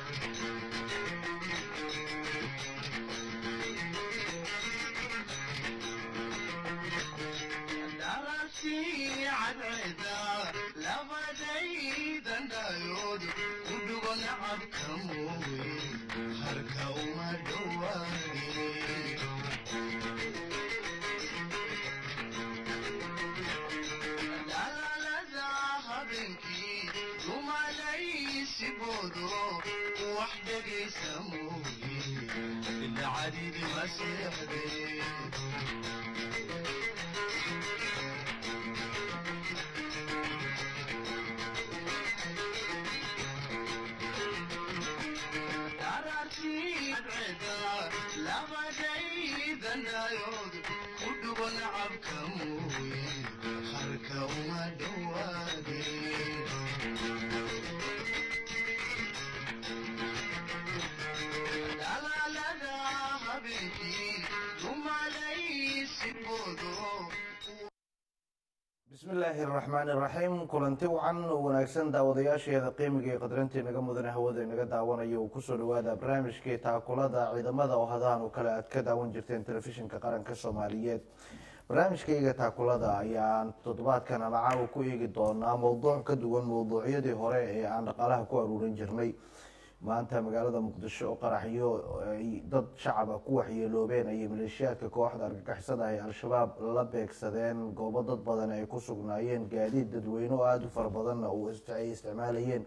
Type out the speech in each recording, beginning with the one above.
bismillaahi araxmaan iraxiim kulanti wacan oo wanaagsan daawadayaasheeda qiimiga iyo qadrantii naga mudane hawada inaga daawanaya uu kusoo dhawaada barnaamijkii taakulada ciidamada oo hadahan oo kale aad ka daawan jirteen telefishinka qaranka soomaaliyeed barnaamijkayga taakulada ayaan toddobaadkan ama caawa ku eegi doonaa mowduuc ka duwan mowduucyadii hore ee aan dhaqaalaha ku aruurin jirnay maanta magaalada muqdisho oo qaraxyo ay dad shacaba ku waxyeeloobeen ayay maleeshiyaadka kooxda argagixisada ay al-shabaab la beegsadeen goobo dad badan ay ku sugnaayeen gaadiid dadweyne oo aada u fara badanna ay isticmaalayeen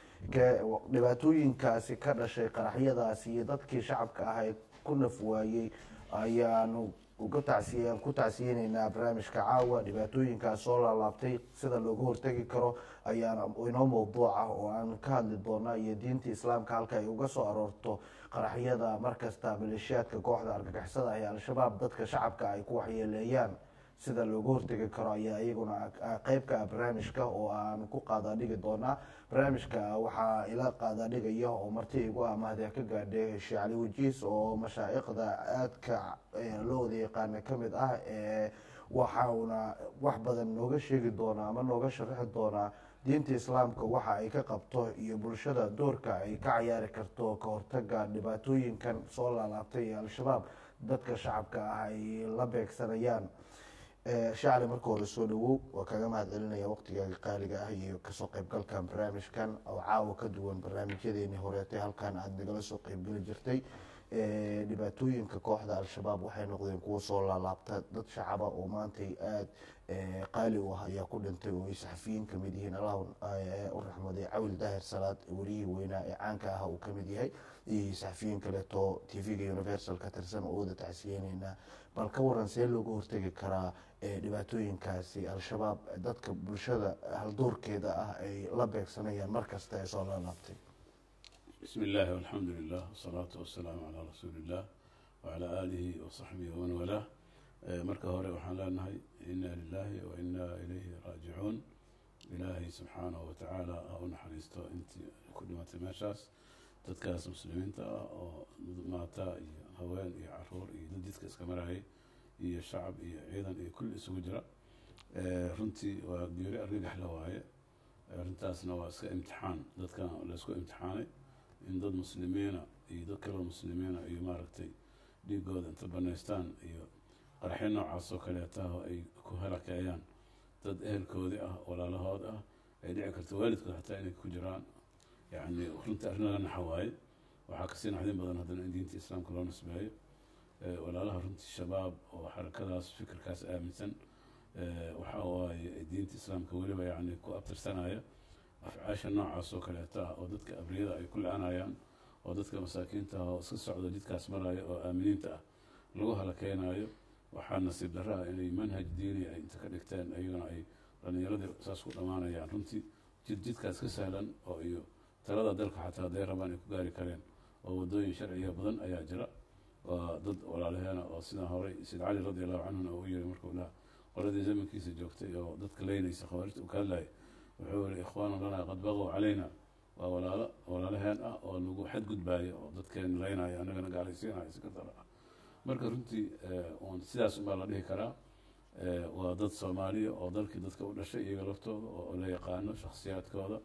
dhibaatooyinkaasi ka dhashay qaraxyadaasi iyo dadkii shacabka ah ee ku naf waayey ayaanu uga tacsiyan ku tacsiyeyneynaa barnaamijka caawa dhibaatooyinkaas soo laalaabtay sida looga hortegi karo ayaana inoo mowduuc ah oo aan ka hadli doona iyo diinta islaamka halka ay uga soo aroorto qaraxyada markasta maleeshiyaadka kooxda argagixisada ee al-shabaab dadka shacabka ay ku waxyeeleeyaan sida looga hortegi karo ayaa iyaguna qeyb ka ah barnaamijka oo aan ku qaadaadhigi doonaa barnaamijka waxaa ila qaadaadhigaya oo marti igu ah mahadee ka gaadhay sheekh cali wajiis oo mashaa'iqda aadka loo wada yaqaana kamid ah waxauna wax badan nooga sheegi doonaa ama nooga sharaxi doonaa diinta islaamka waxa ay ka qabto iyo bulshada doorka ay ka cayaari karto ka hortaga dhibaatooyinkan soo laalaabtay ee al-shabaab dadka shacabka ah ay la beegsanayaan shacli marka hore soo dhawow waa kaga mahad celinaya waqtigaaga qaaliga ah iyo kasoo qeybgalkan barnaamijkan oo caawa ka duwan barnaamijyadeeni horeetay halkan aada nagala soo qeybgeli jirtay dhibaatooyinka kooxda al-shabaab waxay noqdeen kuwo soo laalaabta dad shacaba oo maantay aada qaali u ah ayaa ku dhintay oo ay saxafiyiin kamid yihiin allah u raxmaday cawil daahir salaad wariyihii weynaa ee caanka ah uu kamid yahay iyo saxafiyiin kaleeto t v-ga universal ka tirsan oo wada tacsiyeyneynaa bal ka waran see looga hortegi karaa dhibaatooyinkaasi al-shabaab dadka bulshada haldoorkeeda ah ay la beegsanayaan markasta ee soo laalaabtay bismi illaahi walxamdu lilah wasalaatu wasalaamu calaa rasuuli illah wacalaa aalihi wasaxbihi waman walaa marka hore waxaan leenahay ina lilahi wa inaa ilayhi raajicuun ilaahay subxaanahu watacaala ha u naxariisto intii ku dhimatay meeshaas dadkaas muslimiinta ah oo maata iyo haween iyo caruur iyo dad jidka iska marayay iyo shacab iyo ciidan iyo kulli isugu jira runtii waa geeri argagax la waaye arrintaasna waa iska imtixaan dadkan laysku imtixaanay in dad muslimiina iyo dad kaloo muslimiina iyo maaragtay dhiigooda inta banaystaan iyo qarxyo noocaas oo kaleetaho ay ku halakeeyaan dad ehelkoodii ah walaalahood ah ay dhici karto waalidkood xataa inay ku jiraan yacni runtii arrin laga naxa waaye waxaa kasii naxdin badan haddana in diinta islaamka loo nisbeeyo walaalaha runtii shabaab oo xarakadaas fikirkaas aaminsan waxaa waaye diinta islaamka weliba yacni ku abtirsanaya afcaasha noocaas oo kaleeta ah oo dadka abriyada ay ku la-anayaan oo dadka masaakiinta ah oo iska socdo jidkaas maraya oo aaminiinta ah lagu halakeynayo waxaa nasiib darra ah inay manhaj diini ay inta ka dhigteen iyagana ay dhalinyaradii saas ku dhammaanayaan runtii jid jidkaas ka sahlan oo iyo talada dalka xataa hadday rabaan ay ku gaari kareen oo waddooyin sharciga badan ayaa jira waa dad walaalaheena oo sidaa horey sayd cali radi allahu canhuna uu yiri markuu laha qoladii zamankiisa joogtay oo dadka leynaysa khawaarijta uu ka hadlayay wuxuu yihi ikhwaanu lanaa qad baqow calayna waa walaalo walaalaheen ah oo nagu xadgudbaaya oo dadkeen leynaya annagana gaalaysiinaya si kadara ah marka runtii sidaas unbaa la dhihi karaa waa dad soomaaliya oo dalkii dadka u dhashay iyaga laftooda oo la yaqaano shakhsiyaadkooda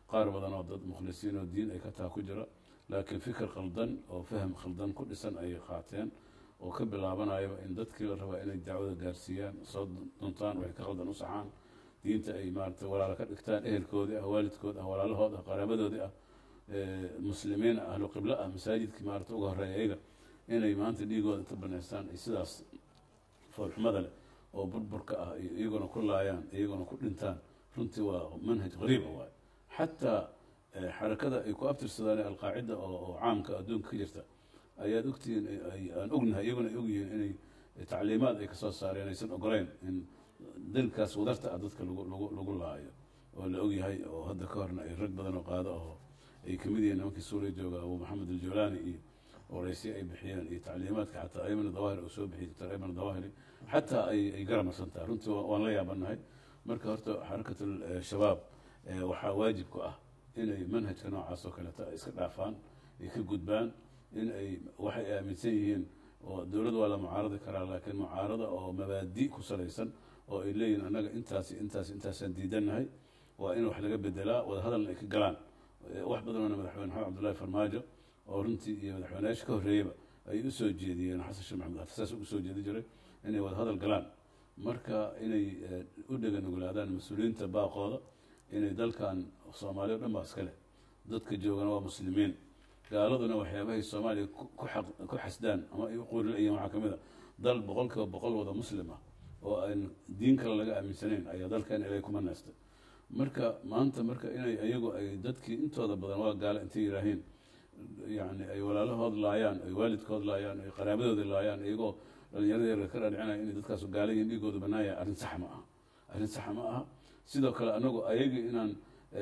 qaar badan oo dad mukhlisiin oo diin ay ka taha ku jira laakiin fikir khaldan oo faham khaldan ku dhisan ayay qaateen oo ka bilaabanayaba in dadkii la rabaa inay dacwada gaarsiiyaan soo duntaan waxay ka khaldan u saxaan diinta ay maarata walaalo ka dhigtaan ehelkoodii ah waalidkood ah walaalahood ah qaraabadoodii ah muslimiin ah ahlu qiblo ah masaajidkii maarata uga horreeya iyaga inay maanta dhiigooda inta banaystaan ay sidaas foolxumada leh oo burburka ah iyaguna ku laayaan iyaguna ku dhintaan runtii waa manhaj qariiba waayo xataa xarakada ay ku abtirsadaan alqaacida oo caamka adduunka ka jirta ayaad ogtihiin aan ognahay iyaguna ay ogyihiin inay tacliimaad ay kasoo saareen aysan ogoleyn in dalkaas wadarta ah dadka lagu lagu lagu laayo oo la ogyahay oo hadda ka horna ay rag badan oo qaado oo ay kamid yihiin nimankii suuriya jooga abu maxamed aljawlaani iyo waraysiya ay bixiyeen iyo tacliimaadka xataa ayman dawahiri uu soo bixiyey doctor ayman dawahiri xataa ay ay garamarsantaha runtii waan la yaabanahay marka horta xarakat shabaab waxaa waajib ku ah inay manhajka noocaas oo kaleeta ay iska dhaafaan ay ka gudbaan in ay waxay aaminsan yihiin oo dowladda waa la mucaaradi karaa laakiin mucaarada oo mabaadi ku salaysan oo ay leeyihin annaga intaasi intaasi intaasaan diidannahay waa in wax laga bedelaa wadahadalna ay ka galaan wax badanona madaxweyne maxamed cabdullahi farmaajo oo runtii iyo madaxweyneyaasha ka horreeyaba ay u soo jeediyeen xasan sheekh maxamed afisaas ugu soo jeedi jiray inay wadahadal galaan marka inay u dhegan nuglaadaan mas-uuliyiinta baaqooda inay dalkan soomaaliya o dhan baa iska leh dadka joogana waa muslimiin gaaladuna waxyaabahay soomaaliya ku xasdaan ama ay u qoorilayeen waxaa kamid a dal boqol kiiba boqol wada muslim ah oo aan diin kale laga aaminsanayn ayaa dalkan ilay kuma neestay marka maanta marka inay iyagu ay dadkii intooda badan waa gaala intay yihaahiin yani ay walaalahood laayaan ay waalidkood laayaan ay qaraabadoodi laayaan iyagoo dhalinyarada yarga ka dhaadhicinaya inay dadkaasu gaala yihiin dhiigooda banaaya arrin sax ma aha arrin sax ma aha sidoo kale anagu ayagii inaan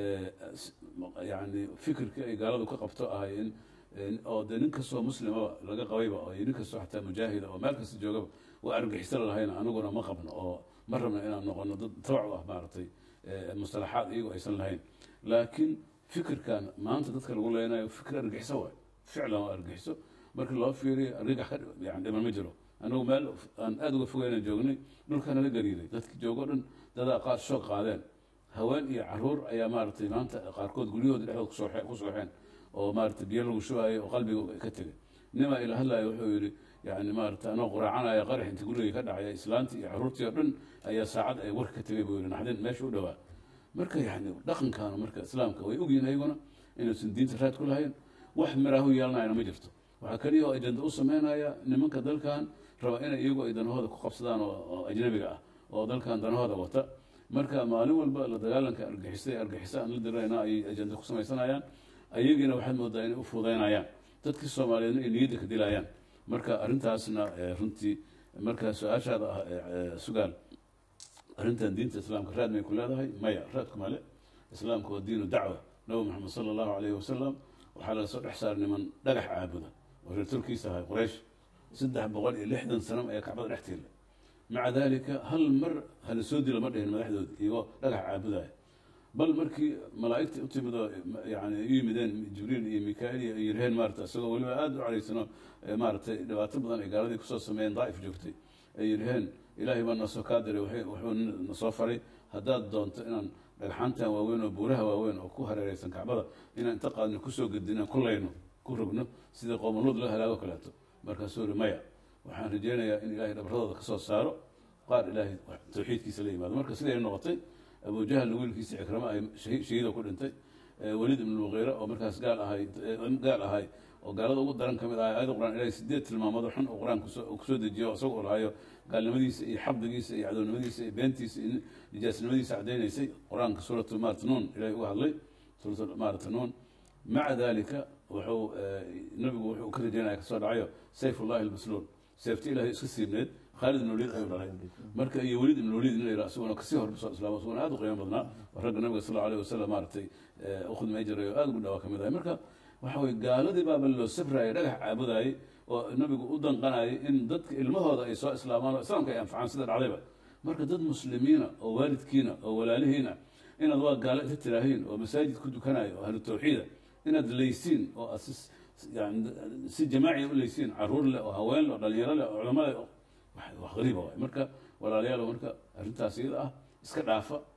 yani fikirkii ay gaaladu ka qabto ahay in oo dee nin kastoo muslimaba laga qabayba oo nin kastoo xataa mujaahida oo meel kasta joogaba waa argixisala lahayna anaguna ma qabno oo ma rabna inaan noqono dad tabac u ah maaragtay mustalaxaad iyagu aysan lahayn laakiin fikirkan maanta dadka lagu leenayo fikir argixiso waay ficlan waa argixiso marka loo fiiriyo argagax ka yani dhiman ma jiro anagu meel aan aada uga fogeyna joognay dhulkana la gariiray dadki joogo dhan dadaa qaar shoog qaadeen haween iyo caruur ayaa maaragtay maanta qaarkood guryahooda dhexdood kusoo ku sooxeen oo maaragtay biyo lagu shubayo oo qalbiga ka tegay nimaa ila hadlayo wuxuu yihi yani maaragtay anoo quraacanaya qarax inta guriga ka dhacaya islaantii iyo caruurtii oo dhan ayaa saacad ay warka ka tegay buu yihi naxdin meesha u dhawaa marka yani dhaqankaana marka islaamka way ogyihin ayaguna inuusan diinta raad ku lahayn wax miraahu yeelanayana ma jirto waxaa keliya oo ajenda u sameynaya nimanka dalkan raba inay iyagu ay danahooda ku qabsadaan oo ajnabiga ah oo dalkan danahooda wata marka maalin walba la dagaalanka argixisay argixisa aan la dirayna ay ajenda ku samaysanayaan ayagiina waxaad moodaa inay u fuudeynayaan dadkii soomaaliyeedna ay niyadda ka dilayaan marka arrintaasna runtii marka su-aashaada ah sugaal arrintan diinta islaamka raad may ku leedahay maya raadku male islaamku waa diinu dacwa nabi maxamed sala allahu alayhi wasalam waxaa laga soo dhex saaray niman dhagax caabuda oo reer turkiisa ahay quraysh saddex boqol iyo lixdan sano ayaa kacbada dhex tiila maca dalika hal mar hala soo dila ma dhihin madaxdoodi iyagoo dhagax caabudaya bal markii malaa'igta u timid oo yani u yimideen jibriil iyo mikail iyo yirheen maarata isagoo weliba aada u caraysano maaratay dhibaato badan ay gaaladii kusoo sameeyeen daa'if joogtay ay yirheen ilaahay baa nasoo kaa diray wuxuu nasoo faray haddaad doonto inaan dhagxaantan waaweyn oo buuraha waaweyn oo ku hareereysan kacbada inaan inta qaadno kusoo gedino ku layno ku rogno sidii qoomaluud loo halaago kaleeto markaasuu uri maya waxaan rajeynayaa in ilaahay dhabradooda kasoo saaro qaar ilaahay tawxiidkiisa la yimaado marka siday noqotay abu jahl wiilkiisa cikramo ay shahiida ku dhintay weliid ibn muqiire oo markaas gaal ahay gaal ahay oo gaalada ugu daran kamid ahay aayada quraan ilahay sideed tilmaamood xun oo qur-aan kusoo dejiyo isagoo lahayo gaalnimadiisa iyo xabdigiisa iyo cadownimadiisa iyo beentiisa iyo nijaasnimadiisa cadaynaysay qur-aanka suuratu maarata nuun ilahay uga hadlay suuratu maarata nuun maca dalika wuxuu nabigu wuxuu ka rajeynaya kasoo dhacayo sayf ullahi almasluul seefti ilahay iska siibneed khaalid ibn waliid ayuu dhalay marka iyo weliid ibn waliid in la yidhaha isaguna kasii hor soo islaamo isaguna aada u qiimo badnaa oo ragga nabiga sal allahu alayh wasalam maaragtay u khidmay jiray oo aada ugu dhawaa kamid ahay marka waxa weye gaaladii baaba loo sabrayay dhagax caabudayay oo nabigu u danqanayay in dadka ilmahooda ay soo islaamaan oo islaamka ay anfacaan sida dhacdayba marka dad muslimiina oo waalidkiina oo walaalihiina inaad waa gaalo inta tiraahiin oo masaajid ku dukanayo oo ahlu tawxiida inaad leysiin oo aad si yani si jamaaciya u leysiin caruur leh oo haween leh oo dhalinyaro leh oo culamo leh wax qariiba waay marka walaalayaal marka arrintaas iyada ah iska dhaafa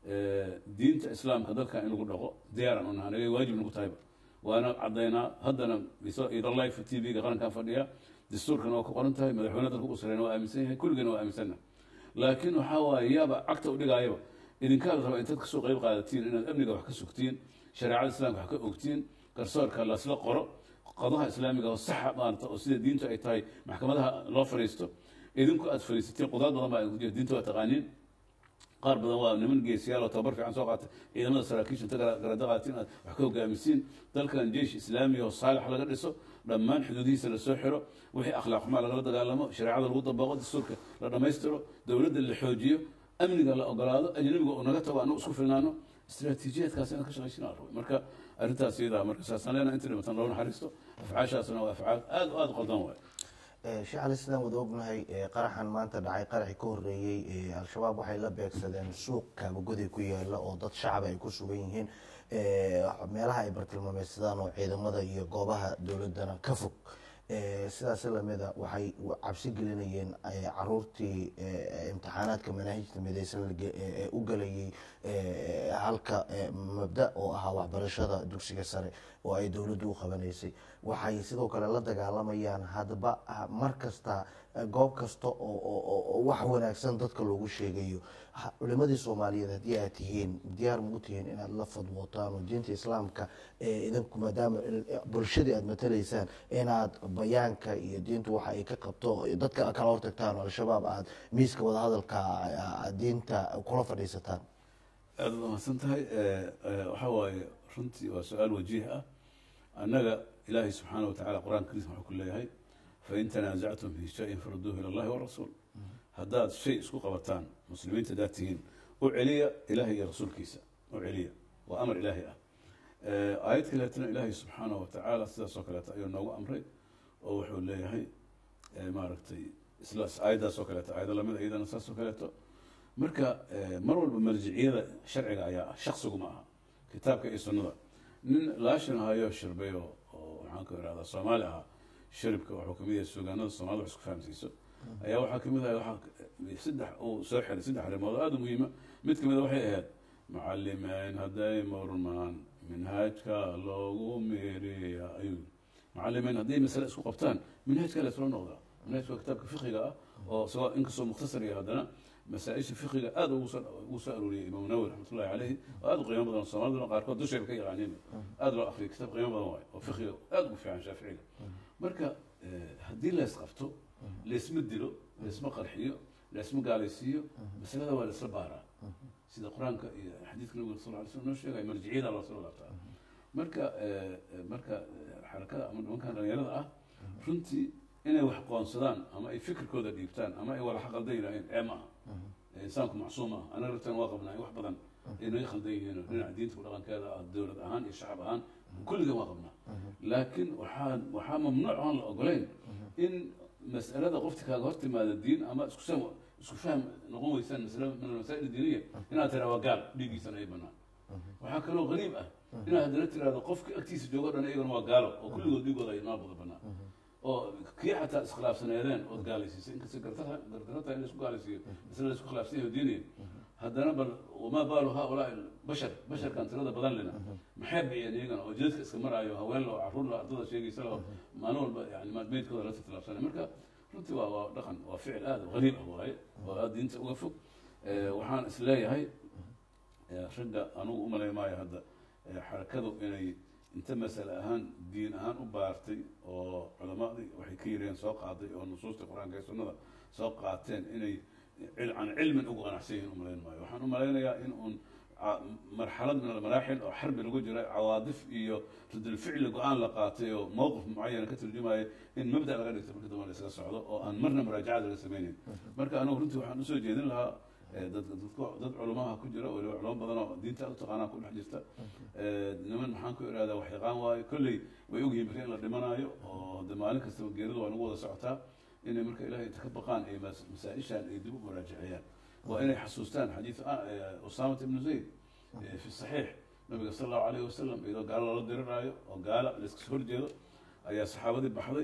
diinta islaamka dalka in lagu dhaqo diyaaran u nahay anaga waajib nagu tahayba waana caddaynaa haddana ido life t v-ga qarankan fadhiya dastuurkana waa ku qoran tahay madaxweyne dalka u sareyna waa aaminsan yahay kulligana waa aaminsanna laakiin waxaa waaye yaaba cagta u dhigaayaba idinkaa la rabaa intaad kasoo qeyb qaadatiin inaad amniga wax ka sugtiin shareecada islaamka wax ka ogtiin garsoorka lasla qoro qadaha islaamiga oo saxa maarata oo sida diintu ay tahay maxkamadaha loo fariisto idinku aad fariisatiin qudaad badan baa diinta waa taqaaniin qaar badan waa niman geesiyaal oo tababar fiican soo qaatay ciidamada saraakiisha inta garada qaatiin aad wax ka hogaamisiin dalkan jeish islaamiya oo saalix laga dhiso dhammaan xuduudihiisa lasoo xiro wixii akhlaaq xumaa lagala dagaalamo shareecada lagu dabaqo dastuurka la dhammaystiro dowladda la xoojiyo amniga la ogolaado ajnabiga uu naga tago anagu isku filnaano istiraatiijiyaadkaas inaan ka shaqaysin aan rabay marka arrintaas iyadaa marka saasaan leenahay inta dhimatan loo naxariisto afcaashaasna waa afcaal aad o aad u qaldan waay sheekh cali sidaan wada ognahay qaraxan maanta dhacay qaraxii ka horreeyey al-shabaab waxay la beegsadeen suuq kaabagoday ku yaala oo dad shacab ay ku sugan yihiin meelaha ay bartilmaameysadaan oo ciidamada iyo goobaha dowladana ka fog sidaas lamida waxay cabsi gelinayeen caruurtii imtixaanaadka manaahijta midaysan u galayay halka mabda oo ahaa waxbarashada dugsiga sare oo ay dowladdu u qabanaysay waxay sidoo kale la dagaalamayaan hadba mar kasta goob kasta oo wax wanaagsan dadka loogu sheegayo culimadii soomaaliyeed haddii aad tihiin diyaar ma u tihiin inaad la fadwootaan oo diinta islaamka idinku maadaama bulshadii aad matalaysaan inaad bayaanka iyo diintu waxa ay ka qabto dadka kala hortagtaan oo al-shabaab aad miiska wadahadalka diinta kula fadhiisataan aada u mahadsan tahay waxa waaye runtii waa su-aal wajiih ah annaga ilaahay subxaana wa tacala qur-aanka kariis wuxuu ku leeyahay fain tanaasactum fi shayin faruduuhu ila allahi warasuul haddaad shay isku qabataan muslimiinta haddaad tihiin u celiya ilahay iyo rasuulkiisa u celiya waa amar ilaahay ah aayad kaleetana ilaahay subxaana wa tacaala sidaas oo kaleeto ayuu noogu amray oo wuxuu leeyahay maaragtay isla aayaddaas oo kaleeto aayado lamid iyadana saas oo kaleeto marka mar walba marjiciyada sharciga ayaa ah shaksigu ma aha kitaabka iyo sunnada nin laashin ahayo shirbay oo oo maxaan ku irahdaa soomaali ahaa shiribka wuxuu kamid yahay suugaanada soomaalida wax isku fahamsiiso ayaa waxaa kamid ahay waxaa saddex uu soo xiray saddex arrimood oo aada u muhiima mid kamid a waxay ahayd macalimeyn hadday murmaan minhaajka loogu meeriya ayuu macalimeyn hadday masale isku qabtaan minhaajka laysla noqdaa minhaajka waa kitaabka fiqiga ah oo isagoo inkastoo mukhtasar iyo haddana masaaisha fiqiga aada ugu soo arooriyay imaam nawi raxmatullahi caleyhi oo aada u qiimo badan soomaaliduna qaarkood dushayba ka yaqaaniin aada loo akriya kitaab qiimo badan waayo oo fiqiga aada ugu fiican shaaficiga marka haddii lays qabto laysma dilo laysma qarxiyo laysma gaalaysiiyo masalada waa laysla baaraa sida qur-aanka iyo xadiidka nabiga sal ly slm noo sheegay marjiciyada loo soo laabtaa marka marka xarakada ama nimankan dhalinyarada ah runtii inay wax qoonsadaan ama ay fikirkooda dhiibtaan ama ay walaxa qaldan yidhaaheen ee ma aha insaanku macsuum ah anaga laftaan waa qabnaa wax badan ay naga khaldan yihiin dhinaca diinta ku dhaqankeeda ah dowlad ahaan iyo shacab ahaan kulligan waa qabnaa laakiin waxaa waxaa mamnuuc aan la ogolayn in mas'alada qofti kaaga hor timaada diin ama isku sam isku fahm noqon weysaan masala min almasaa'il diiniya inaad tiraa waa gaal dhiiggiisana ay banaan waxaa kaloo qariib ah inaad haddana tiraahdo qofka agtiisa joogo dhan iyagana waa gaalo oo kulligood dhiigooda ay maa wada banaan oo kii xataa iskhilaafsaneedeen ood gaalaysiisay inkasta gardarata in laisku gaalaysiiyo masala laisku khilaafsan yahay diiniya haddana bal wamaa baalu haaulaa bashar basharkan tirada badan lena maxay bixiyeen iyagana oo jidadka iska maraayo haween lo caruur lo ardada sheegaysa lo maalin walba yani meydkooda la tiltilaabsanay marka runtii waa waa dhaqan waa ficil aada qariib ah waaye oo aada diinta uga fog waxaan is leeyahay ragga anugu umalay maayo hadda xarakadu inay inta masale ahaan diin ahaan u baartay oo culamadii waxay ka yireen soo qaaday oo nusuusta qur-aanka iyo sunnada soo qaateen inay can cilmin ugu qanacsan yihin umalayn maayo waxaan u malaynayaa in uun marxalad min almaraaxil oo xarbi lagu jiray cawaadif iyo ridulficli go-aan la qaatay oo mowqif mucayana ka turjumaya in mabda laga dhigto marka dambe la iskaga socdo oo aan marna muraajacad laga sameynayn marka anigu runtii waxaan usoo jeedin lahaa dad dad culumaha ku jira waliba culamo badan oo diinta u taqaanaa ku dhex jirta niman maxaan ku irahdaa wax yaqaan waayo kolley way ogyihiin bari in la dhimanaayo oo de maalin kastaba geeridu waa nagu wada socotaa inay marka ilahay inta ka baqaan ay masaa-ishaan ay dib u muraajaciyaan waa inay xasuustaan xadiid usamat ibnu zayd fi saxiix nabiga sala allahu alayhi wasalam iyadoo gaalo lala diriraayo oo gaala laiska horjeedo ayaa saxaabadii baxday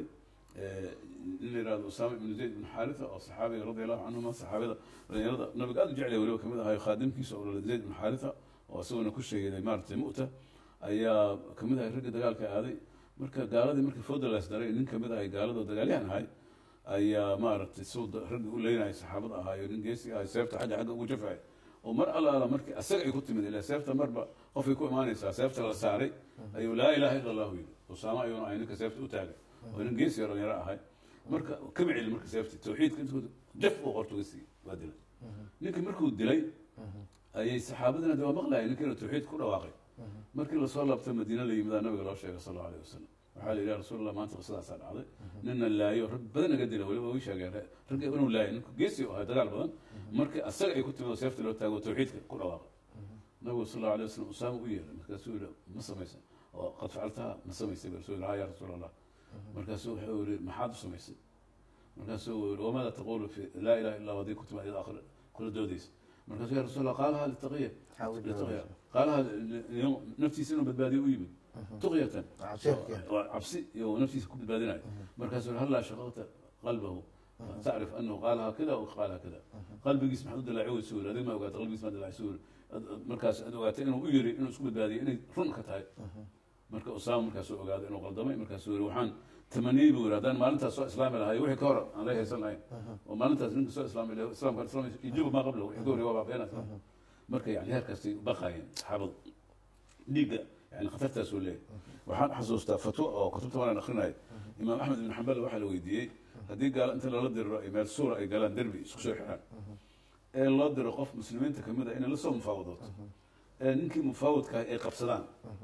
in la yihahdo usaama ibnu zayd ibnu xaaritha oo saxaabiga radi allahu canhuma saxaabada dhalinyarada nabiga aada u jeclay weliba kamid ahayo khaadimkiisa oo dhalay zayd ibnu xaaritha oo isaguna ku sheegay maaratay mu'ta ayaa kamid ahay ragga dagaalka aaday marka gaaladii markii fodalaas daray nin kamid ahay gaaladoo dagaalyahan ahay ayaa maaragtay suu ragga u leynaya saxaabada ahaayo nin geesi ahay seefta xagga xagga ugu jafay oo mar alla alla markii asaga ay ku timid ilaa seefta marba qofay ku imaanaysaa seefta la saaray ayuu laa ilaha illa allahu yidhi usaama ayuuna ahay ninka seefta u taagay oo nin geesi dhalinyaro ahay marka kama celin marka seefti tawxiidka intuu jaf uu qortuga siiyey waa dilay ninkii markuu dilay ayay saxaabadina de waa maqlayay ninkiina tawxiid ku dhawaaqay markii lasoo laabtay madiina la yimidaa nabiga loo sheegay sal allahu alayh wasalam waxaa la yidhi ya rasuul allah maanta qisadaasaa dhacday nina laayo rag badan naga dila weliba way sheegeen ragga inuu laayo ninku geesi u ahay dagaal badan markii asaga ay ku timid oo seefta loo taago tawxiidka ku dhawaaqay nabigu sal allahu alayh wasalam usaama u yeeray markaasuu yihi ma samaysan oo qad facaltaha ma samaysay rasul yidhi ha ya rasuul allah markaasuu wuxuu yihi maxaad u samaysay markaasuu yihi wamaada taqulu fi laa ilaha illa hadii ku timaad iyada akhir kula doodaysa markaasuu ya rasuul allah qaalaha litaqiya litaqiya qaalaha naftiisa inuu badbaadiyo u yimid tuqyatan cabsi iyo naftiisa ku badbaadinayo markaasuu yihi hallaa shaqaqta qalbahu tacrif anahu qaalaha kada o qaalaha kada qalbigiis maxaad u dilaaci weysa yiri adig ma ogaata qalbigiis maa dilaaci yiri markaas aad ogaatay inuu u yiri inuu isku badbaadiyo inay run ka tahay marka usaama markaasuu ogaaday inuu qaldamay markaasuu yiri waxaan tamaniyey buu yiri haddaan maalintaas soo islaami lahayo wixii ka hor aan la haysan lahayn oo maalintaas ninka soo islaami lahayo islaamka islaam ijuba maa qabla wixii ka hor waa baabeenaysa marka yani heerkaasay baqaayeen saxaabadu dhiigga yani khatartaasuu leeyahay waxaan xasuustaa fatwo oo kutubta waan akrinaya imaam axmed ibn xambal waxaa la weydiiyey haddii gaalo inta lala diriro ay meel suura ay galaan derbi isku soo xiraan ee loo diro qof muslimiinta kamid a inay lasoo mufaawadooto ee ninkii mufaawadkaah ay qabsadaan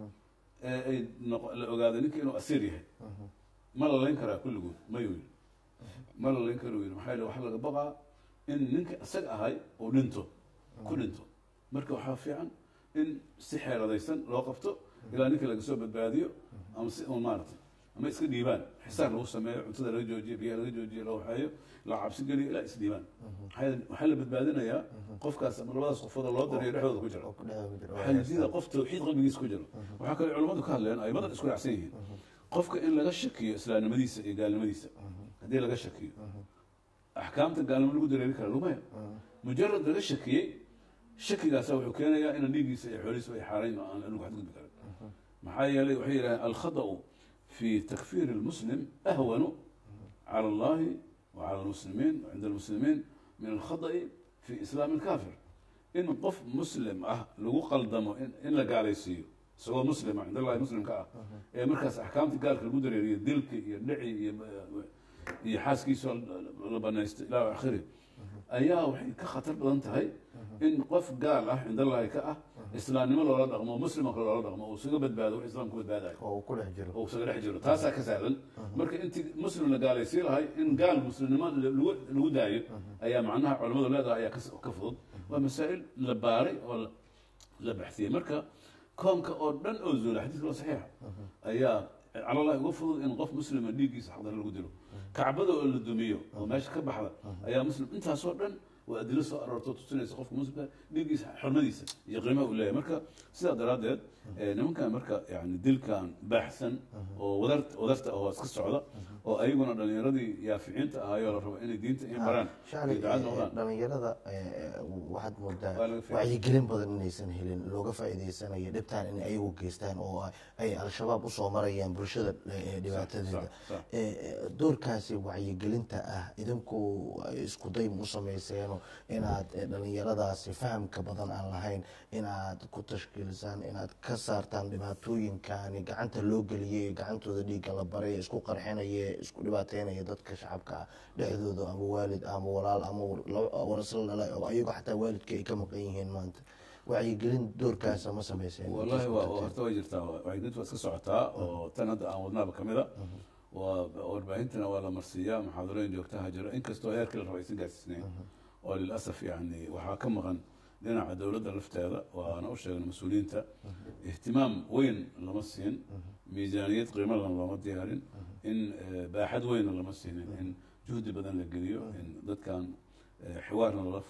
ee ay la ogaado ninkii inuu asiir yahay ma la layn karaa kulligood mayuu yidhi ma la layn kara yidhi maxaa yidhi waxaa laga baqaa in ninkii isaga ahay uu dhinto ku dhinto marka waxaa fiican in si xeeradaysan loo qabto ilaa ninkii laga soo badbaadiyo ama si un maaratay ama iska dhiibaan xisaar lagu sameeyo cuntada laga joojiyo biyaha laga joojiyo la waxeeyo la cabsi geliyo ilaa isdhiibaan waxaa la badbaadinayaa qofkaas ama labadaas qofood loo dariyo dhexdooda ku jira waxaa la diida qof tawxiid qalbigiisa ku jiro waxaa kale culamadu ka hadleen ay badan isku raacsan yihiin qofka in laga shakiyo islaamnimadiisa iyo gaalnimadiisa haddii laga shakiyo axkaamta gaalnimo lagu dareeri kara lumaya mujarad laga shakiyey shakigaasa wuxuu keenayaa ina dhiiggiisa iyo xoolihiisa ay xaarayn aan lagu xadgudbi karin maxaa yeelay waxay yidhahdeen alkhada'u fi takfir اlmuslim ahwanu calى اllahi wacalى اlmuslimiin cinda اlmuslimiin min alkhada'i fi islaam اlkafir in qof muslim ah lagu qaldamo in la gaalaysiiyo isagoo muslima cind allahi muslimka ah ee markaas axkaamta gaalka lagu dareeriyo dilki iyo dhici iyo iyo xaaskiisa la banaysto ilaa akhiri ayaa waxay ka khatar badan tahay in qof gaal ah cind allahi ka ah islaamnimo loola dhaqmo muslima kale loola dhaqmo uu isaga badbaado wax islamka badbaadayo oo ku dhex jiro oo isaga dhex jiro taasaa ka sahlan marka intii muslim la gaalaysii lahay in gaal muslimnimo lagu lagu daayo ayaa macnaha culamadu leedahay ayaa ka fudud waa masaa'il la baaray oo la baxsiyey marka koonka oo dhan oo zuula xadiiska waa saxiixa ayaa cala allahi uga fudud in qof muslima dhiiggiisa xaqdara lagu dilo kacbada oo la dumiyo oo meesha ka baxda ayaa muslim intaasoo dhan waa adilo soo aroorto tusinaysa qofka muslimka dhiiggiisa xurmadiisa iyo qiimaha uu leeyahay marka sidaa daraaddeed nimankan marka yani dilkan baaxsan oo wadar wadarta oo iska socda oo ayaguna dhalinyaradii yaaficiinta ahaayoo la rabo inay diinta in baraan shacli iyo ducad noqdaan dhalinyarada waxaad moodaa Waa laga faa'iideysan. wacyigelin badan inaysan helin looga faa'iideysanayo dhibtaan in ayagu geystaan oo ay al-shabaab usoo marayaan bulshada eh, dhibaatadeeda Sax, sax. Eh, eh, doorkaasi wacyigelinta ah idinku isku day mu samayseeno inaad eh, dhalinyaradaasi fahamka badan aan lahayn inaad ku tashkiilisaan inaad ka saartaan dhibaatooyinkani gacanta loo geliyay gacantooda dhiigga la baray ee isku qarxinaya isku dhibaateynaya dadka shacabka ah dhexdooda ama waalid ama walaal ama warasla dhalay oo ayagoo xataa waalidka ay ka maqan yihiin maanta wacyigelin doorkaasa ma samayseen wallahi waa horta way jirtaa wacyigelintu waa iska socotaa oo tan hadda aan wadnaaba kamid a waa warbaahintana waa la marsiiyaa muxaadarooyin joogtaha jira inkastoo heerkii la raba aysan gaarsiisnayn oo lilasaf yani waxaa ka maqan dhinaca dowladda lafteeda waana u sheegna mas-uuliyiinta ihtimaam weyn lama siin miisaaniyad qiimadan looma diyaarin in eh, baaxad weynna lama siinin in juhdi badan la geliyo in dadkan eh, xiwaarna lala furo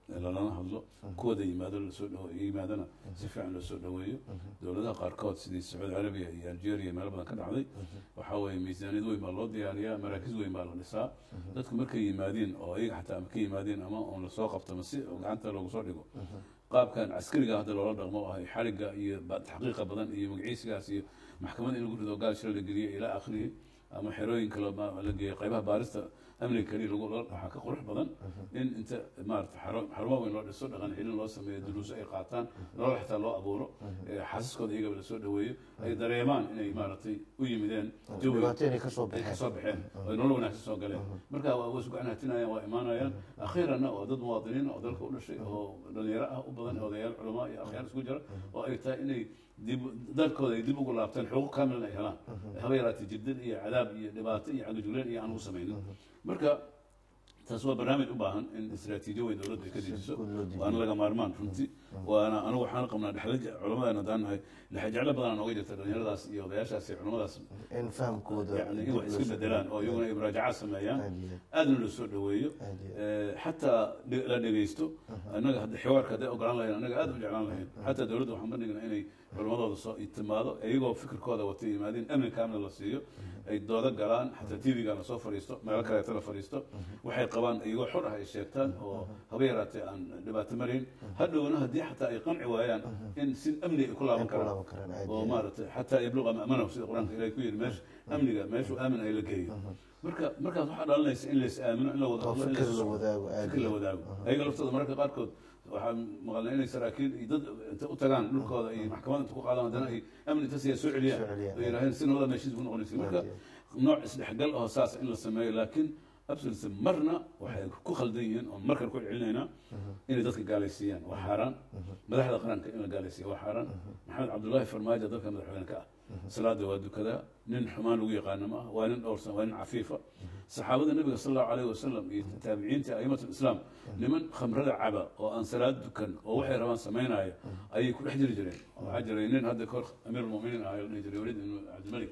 lalana hadlo kuwada yimaado lasoo dhawo yimaadana si fiican loo soo dhaweeyo dowladaha qaarkood sidii sacuudi carabiya iyo algeria meelo badan ka dhacday waxaa weeye miisaaniyad weyn baa loo diyaariyaa maraakiz weyn baa la dhisaa dadku markay yimaadiin oo iyaga xataa ama ka yimaadiin ama on lasoo qabto ma si gacanta loogu soo dhigo qaabkan caskariga hadda loola dhaqmo oo ahay xariga iyo ba- taxqiiqa badan iyo magaciisigaas iyo maxkamad in lagu rido gaal shil la geliyo ilaa akhrihi ama xerooyin kale ma- la geeyo qaybaha baarista amniga keliya lagu la- waxaa ka qurux badan in inta maarata xaro- xarumo weyn loo dhiso dhaqan celin loo sameeyo duruuso ay qaataan nolol xitaa loo abuuro ee xaasaskooda iyagaba lasoo dhaweeyo ay dareemaan inay maaragtay u yimideen jawi dhibaato inay kasoo ay baxeen kasoo baxeen oo ay nolol wanaagsan soo galeen marka waa way isgacan hatinayaan waa imaanayaan akhiiranna waa dad muwaadiniin oo dalka u dhashay oo dhalinyaro ah u badan odayaal culamaa iyo akhyaar isku jira oo ay tahay inay dib dalkooda ay dib ugu laabtaan xuquuq kaamilan ay helaan haba yaraatee jirdad iyo cadaab iyo dhibaato iyo cagajugleen iyo aan ugu samaynin marka taas waa barnaamij u baahan in istiraatiijiyo weyn dowladda ay ka dejiso guud loo dejiyo. waana laga maarmaan runtii waana anigu waxaan qabnaa dhexda culamadan haddaan nahay dhexjeclo badan nooga jirta dhalinyaradaas iyo odayaashaas iyo culamadaas in fahamkooda yani in dib wax loo iska soo bedelaan oo iyaguna ay muraajacaad sameeyaan aad iyo aadna loo soo dhaweeyo aad iyo Eh, xataa dhe- la dhegeysto annaga hadda xiwaarka hadday ogolaan lahayn annaga aad u jeclaan lahayn xataa dowladda waxaan bandhignaa inay culamadooda soo timaado iyagoo fikirkooda wata yimaadeen amni kaamil la siiyo ay doodo galaan xataa tv-ga la soo fadhiisto meelo kaleeto la fadhiisto waxay qabaan iyagoo xor ah ay sheegtaan oo haba yaraatee aan dhibaato marayn hadhowna haddii xataa ay qanci waayaan in si amni ay ku laaban Ay ku karaan laaban karaan, aad oo iyo maaragtay xataa yabluqa ma'manahu sida qur-aanka ilahay ku yidhi meesha amniga meeshuu aamin ay la geeyo marka markaas waxaa dhalanaysa in lays aamino in la wada oo hadlo in fikir lays- la wadaago aad fikir la iyo wadaago ayaga laftooda mararka qaarkood waxaan maqalnay inay saraakiil iyo dad inta u tagaan dhulkooda iyo maxkamada inta ku qaadaan haddana ay amni inta siya soo celiyaan Soo celiyaan. oo yidhaaheen si nabada meeshiis ku noqonaysa marka nooc isdhexgal oo saas in la sameeyo laakiin absolutely marna waxay ku khaldan yihiin oo markan ku celinaynaa inay dadka gaalaysiiyaan waa xaaraan madaxda qaranka in la gaalaysiiya waa xaaraan maxamed cabdullaahi farmaajo dalka madaxweyne ka ah salaada waa dukadaa nin xumaan lagu yaqaano ma ah waa nin dhowrsan waa nin cafiifa saxaabada nabiga sal allahu alayhi wasalam iyo taabiciinta a'imat lislaam niman khamrada caba oo aan salaad dukan oo waxay rabaan samaynaya ayay ku dhex jiri jireen waxaa jiray nin hadda kahor amiir almuminiin ahaa la dhihi jiray waliid ibnu cabdilmalik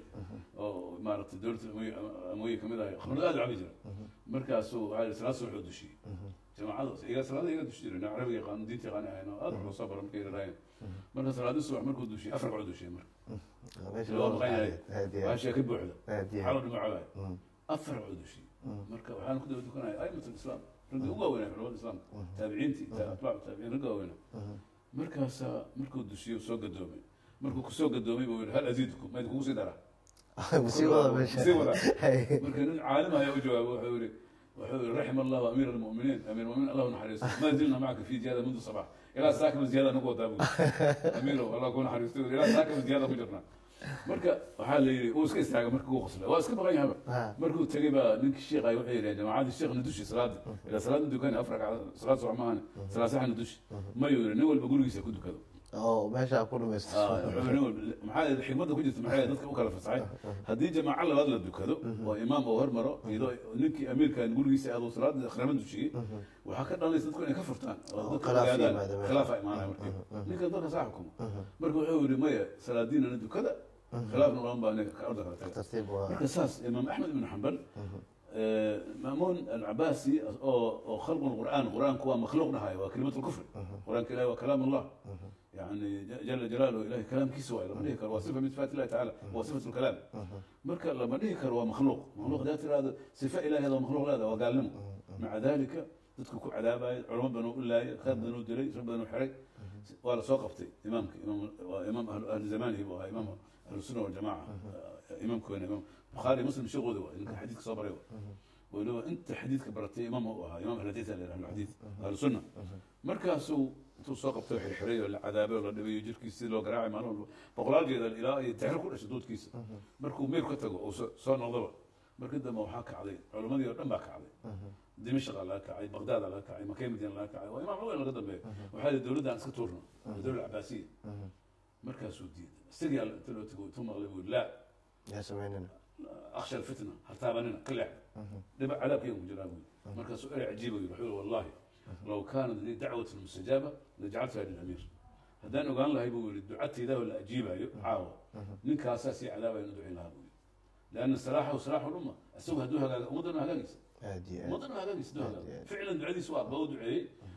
oo maaragtay dowladda Umayya- amooye kamid ahay khamrada aad u cabi jira markaasuu waxaa yihi salaad subax oo dushiyey jamaacadaas iyaga salaada iyaga dushi jiray carabiga yaqaan diinta yaqaan ahayn oo aad wax loo soo bara markay yaraayeen marka salaadii subax markuu dushiyey afar kacoo dushiyey marka meesha loo loo maqan yahay aad iyo waxaa sheeka buuxda aad iyo xalo dhimacabay Mm. afar cod dushiyey marka waxaan ku daba dukanaya aimat lislaam ragga ugu waaweynaa culamada islaamka taabiciintii ta- atbaacu taabiciin ragga waaweynaa markaasaa markuu dushiyo soo gadoomay markuu kusoo gadoomay buu yihi hal aziidkum mayd kugu sii daraa sii wada meesha sii wada Hay. marka nin caalim ayaa u jawaabay wuxuu yihi wuxuu yihi raxima allahu amiir almuminiin amiir muminiin allahu naxariisto ma zilna macaka fi ziyaada mundu sabax ilaa saakama ziyaada nagu wadaa buu amiirow allah ku naxariisto ilaa saakama ziyaada ku jirnaa marka waxaa la yidhi uu iska istaagay marka uu qoslay waa iska baqan yahaba Ha. markuu tegey baa ninkii sheekh ay waxay yidhaheen jamaacadii sheekhna dushi salaada ilaa salaada dukani afar ragcad salaad subax maahane salaad saxna dushi mayuu yidhi nin walba gurigiisa ku dukado oo meesha ku dhamaysto maxaa xikmadda ku jirta maxay dadka u kala fasaxay haddii jamaaco labaad la dukado oo imaam uu hormaro iyadoo ninkii amiirkan gurigiisa aaduu salaada akhrama dujiyey waxaa ka dhalanaysa dadku inay ka furtaan oo Oo dadka khilaaf ogaadaan yimaado meesha. khilaafa imaanaya markii ninkan dalka saa xukumo marka wuxuu yidhi maya salaadiinana dukada khilaafna olan baa ninka ka orda kala taga tartiib waa marka saas imaam axmed ibnu xambal maamuun alcabaasi oo oo khalqu lqur'aan qur'aanku waa makhluuq dhahayo waa kelimat lkufri qur'aanka ilahi waa kalaam allah يعني جل جلاله إلهي كلام كيسوا لما نهي كروا صفة من صفات الله تعالى هو صفة الكلام مركا لما نهي كروا مخلوق مخلوق ذات هذا صفة إلهي هذا مخلوق هذا وقال لهم مع ذلك تذكر عذابا علماء بنو الله خير بنو دري شر بنو حري ولا سوقفتي إمامك إمام إمام أهل, أهل زمانه هو إمام أهل السنة والجماعة إمام كوين إمام بخاري مسلم شو غدوة إنك حديثك صبر ولو أنت حديثك برتي إمام هو إمام أهل الحديث أهل الحديث أهل السنة مركز intuu soo qabtay xirxiray oo la cadaabay oo la dhibayo jirkiisa sidii loo garaacay maalin walba boqolaal jeedal ilaa iyo taxir ku dhashay duudkiisa markuu meel ka tago oo soo noqdaba markii dambe waxaa kacday culimmadii oo dhan baa kacday dimashqa laga kacay baqdaada laga kacay makay madiina laga kacay waa imaam weyn laga dambeeya waxaa yidhi dowladda aan iska tuurno dowladda cabaasiya markaasuu diiday isagii alla inta loo tago intuu maqlay buu laa yaa samaynana akhsha alfitna ha taabanina ka leex dhiba cadaabkayga ku jiraa buu markaasuu erey cajiiba yidhi wuxuu yihi wallahi لو كانت لي دعوة مستجابة لجعلتها للأمير هدان وقال له يقول دعتي ذا ولا أجيبها عاوة منك أساسي عذابة ندعي لها بوي لأن الصلاح وصلاح الأمة السوق هدوها مدن هلاقيس aad iyo aad مدن هلاقيس دوها فعلا دعي سواء بو دعي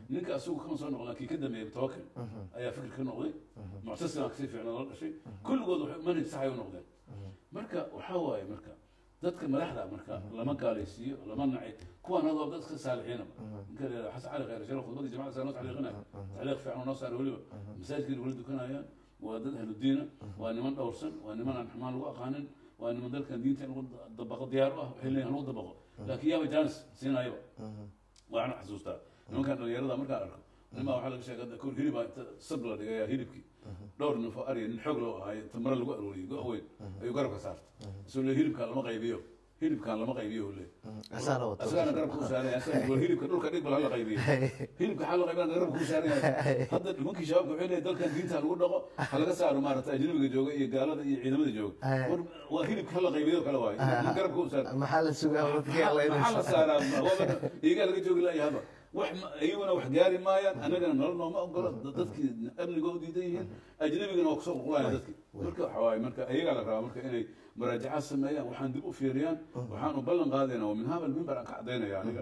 ninka asagu kama soo noqon laakiin ka dambeeyay tawakal ayaa fikir ka noqday muctasilaa kasii fiicnaa la dhashay kulligood waxay manhaj saxay u noqdeen marka waxaa waaye marka dadka madaxda marka lama gaalaysiiyo lama naci kuwaan hadoo dadka saalixiinaba ninka la yidhahdo xasan cali khayr shara khudbadii jamacada saa noo tacliiqinaya tacliiq fiican oo noo saara weliba masaajidkiina weli dukanayaan waa dad ahludiina waa niman dhowrsan waa niman aan xumaan lagu aqaanin waa niman dalkan diinta in lagu dabaqo diyaar u ah waxay leeyihin lagu dabaqo laakiin yaaba jaanis siinayaba waxaan xasuustaa nimankan dhalinyarada markaan arko nimaa waxaa laga sheegay kor hilibaa inta sab la dhigaya hilibkii dhowr nin oo arya nin xoog loo ahaay inta mare lagu arooriyey go weyn ayuu garabka saartay isagoo le hilibkaan lama qaybiyo hilibkaan lama qaybiyo uu leeyahy asaana wata asagaana garabka u saaran yahay asaga war hilibka dhulka dhig bal hala qaybiyo hilibka xal la qaybana garabka u saaran yahay hadda nimankii shabaabka waxay leeyahay dalkan diinta lagu dhaqo ha laga saaro maaragtay ajnabiga jooga iyo gaalada iyo ciidamada jooga war waa hilibka hala qaybiyo kale waayo garabka u saaran maxaa la sugaa maxaa la saaraa iyagaa laga joogi laayahaba wax iyaguna wax gaari maayaan annagana nolol nooma ogolo dadkii amniga u diidan yihiin ajnabigana waa kusoo qulqulayan dadkii marka waxa waaye marka iyagaa la rabaa marka inay muraajacaad sameeyaan waxaan dib u fiiriyaan waxaan u ballan qaadayna waa min haba mimbar aan ka cadaynaya aniga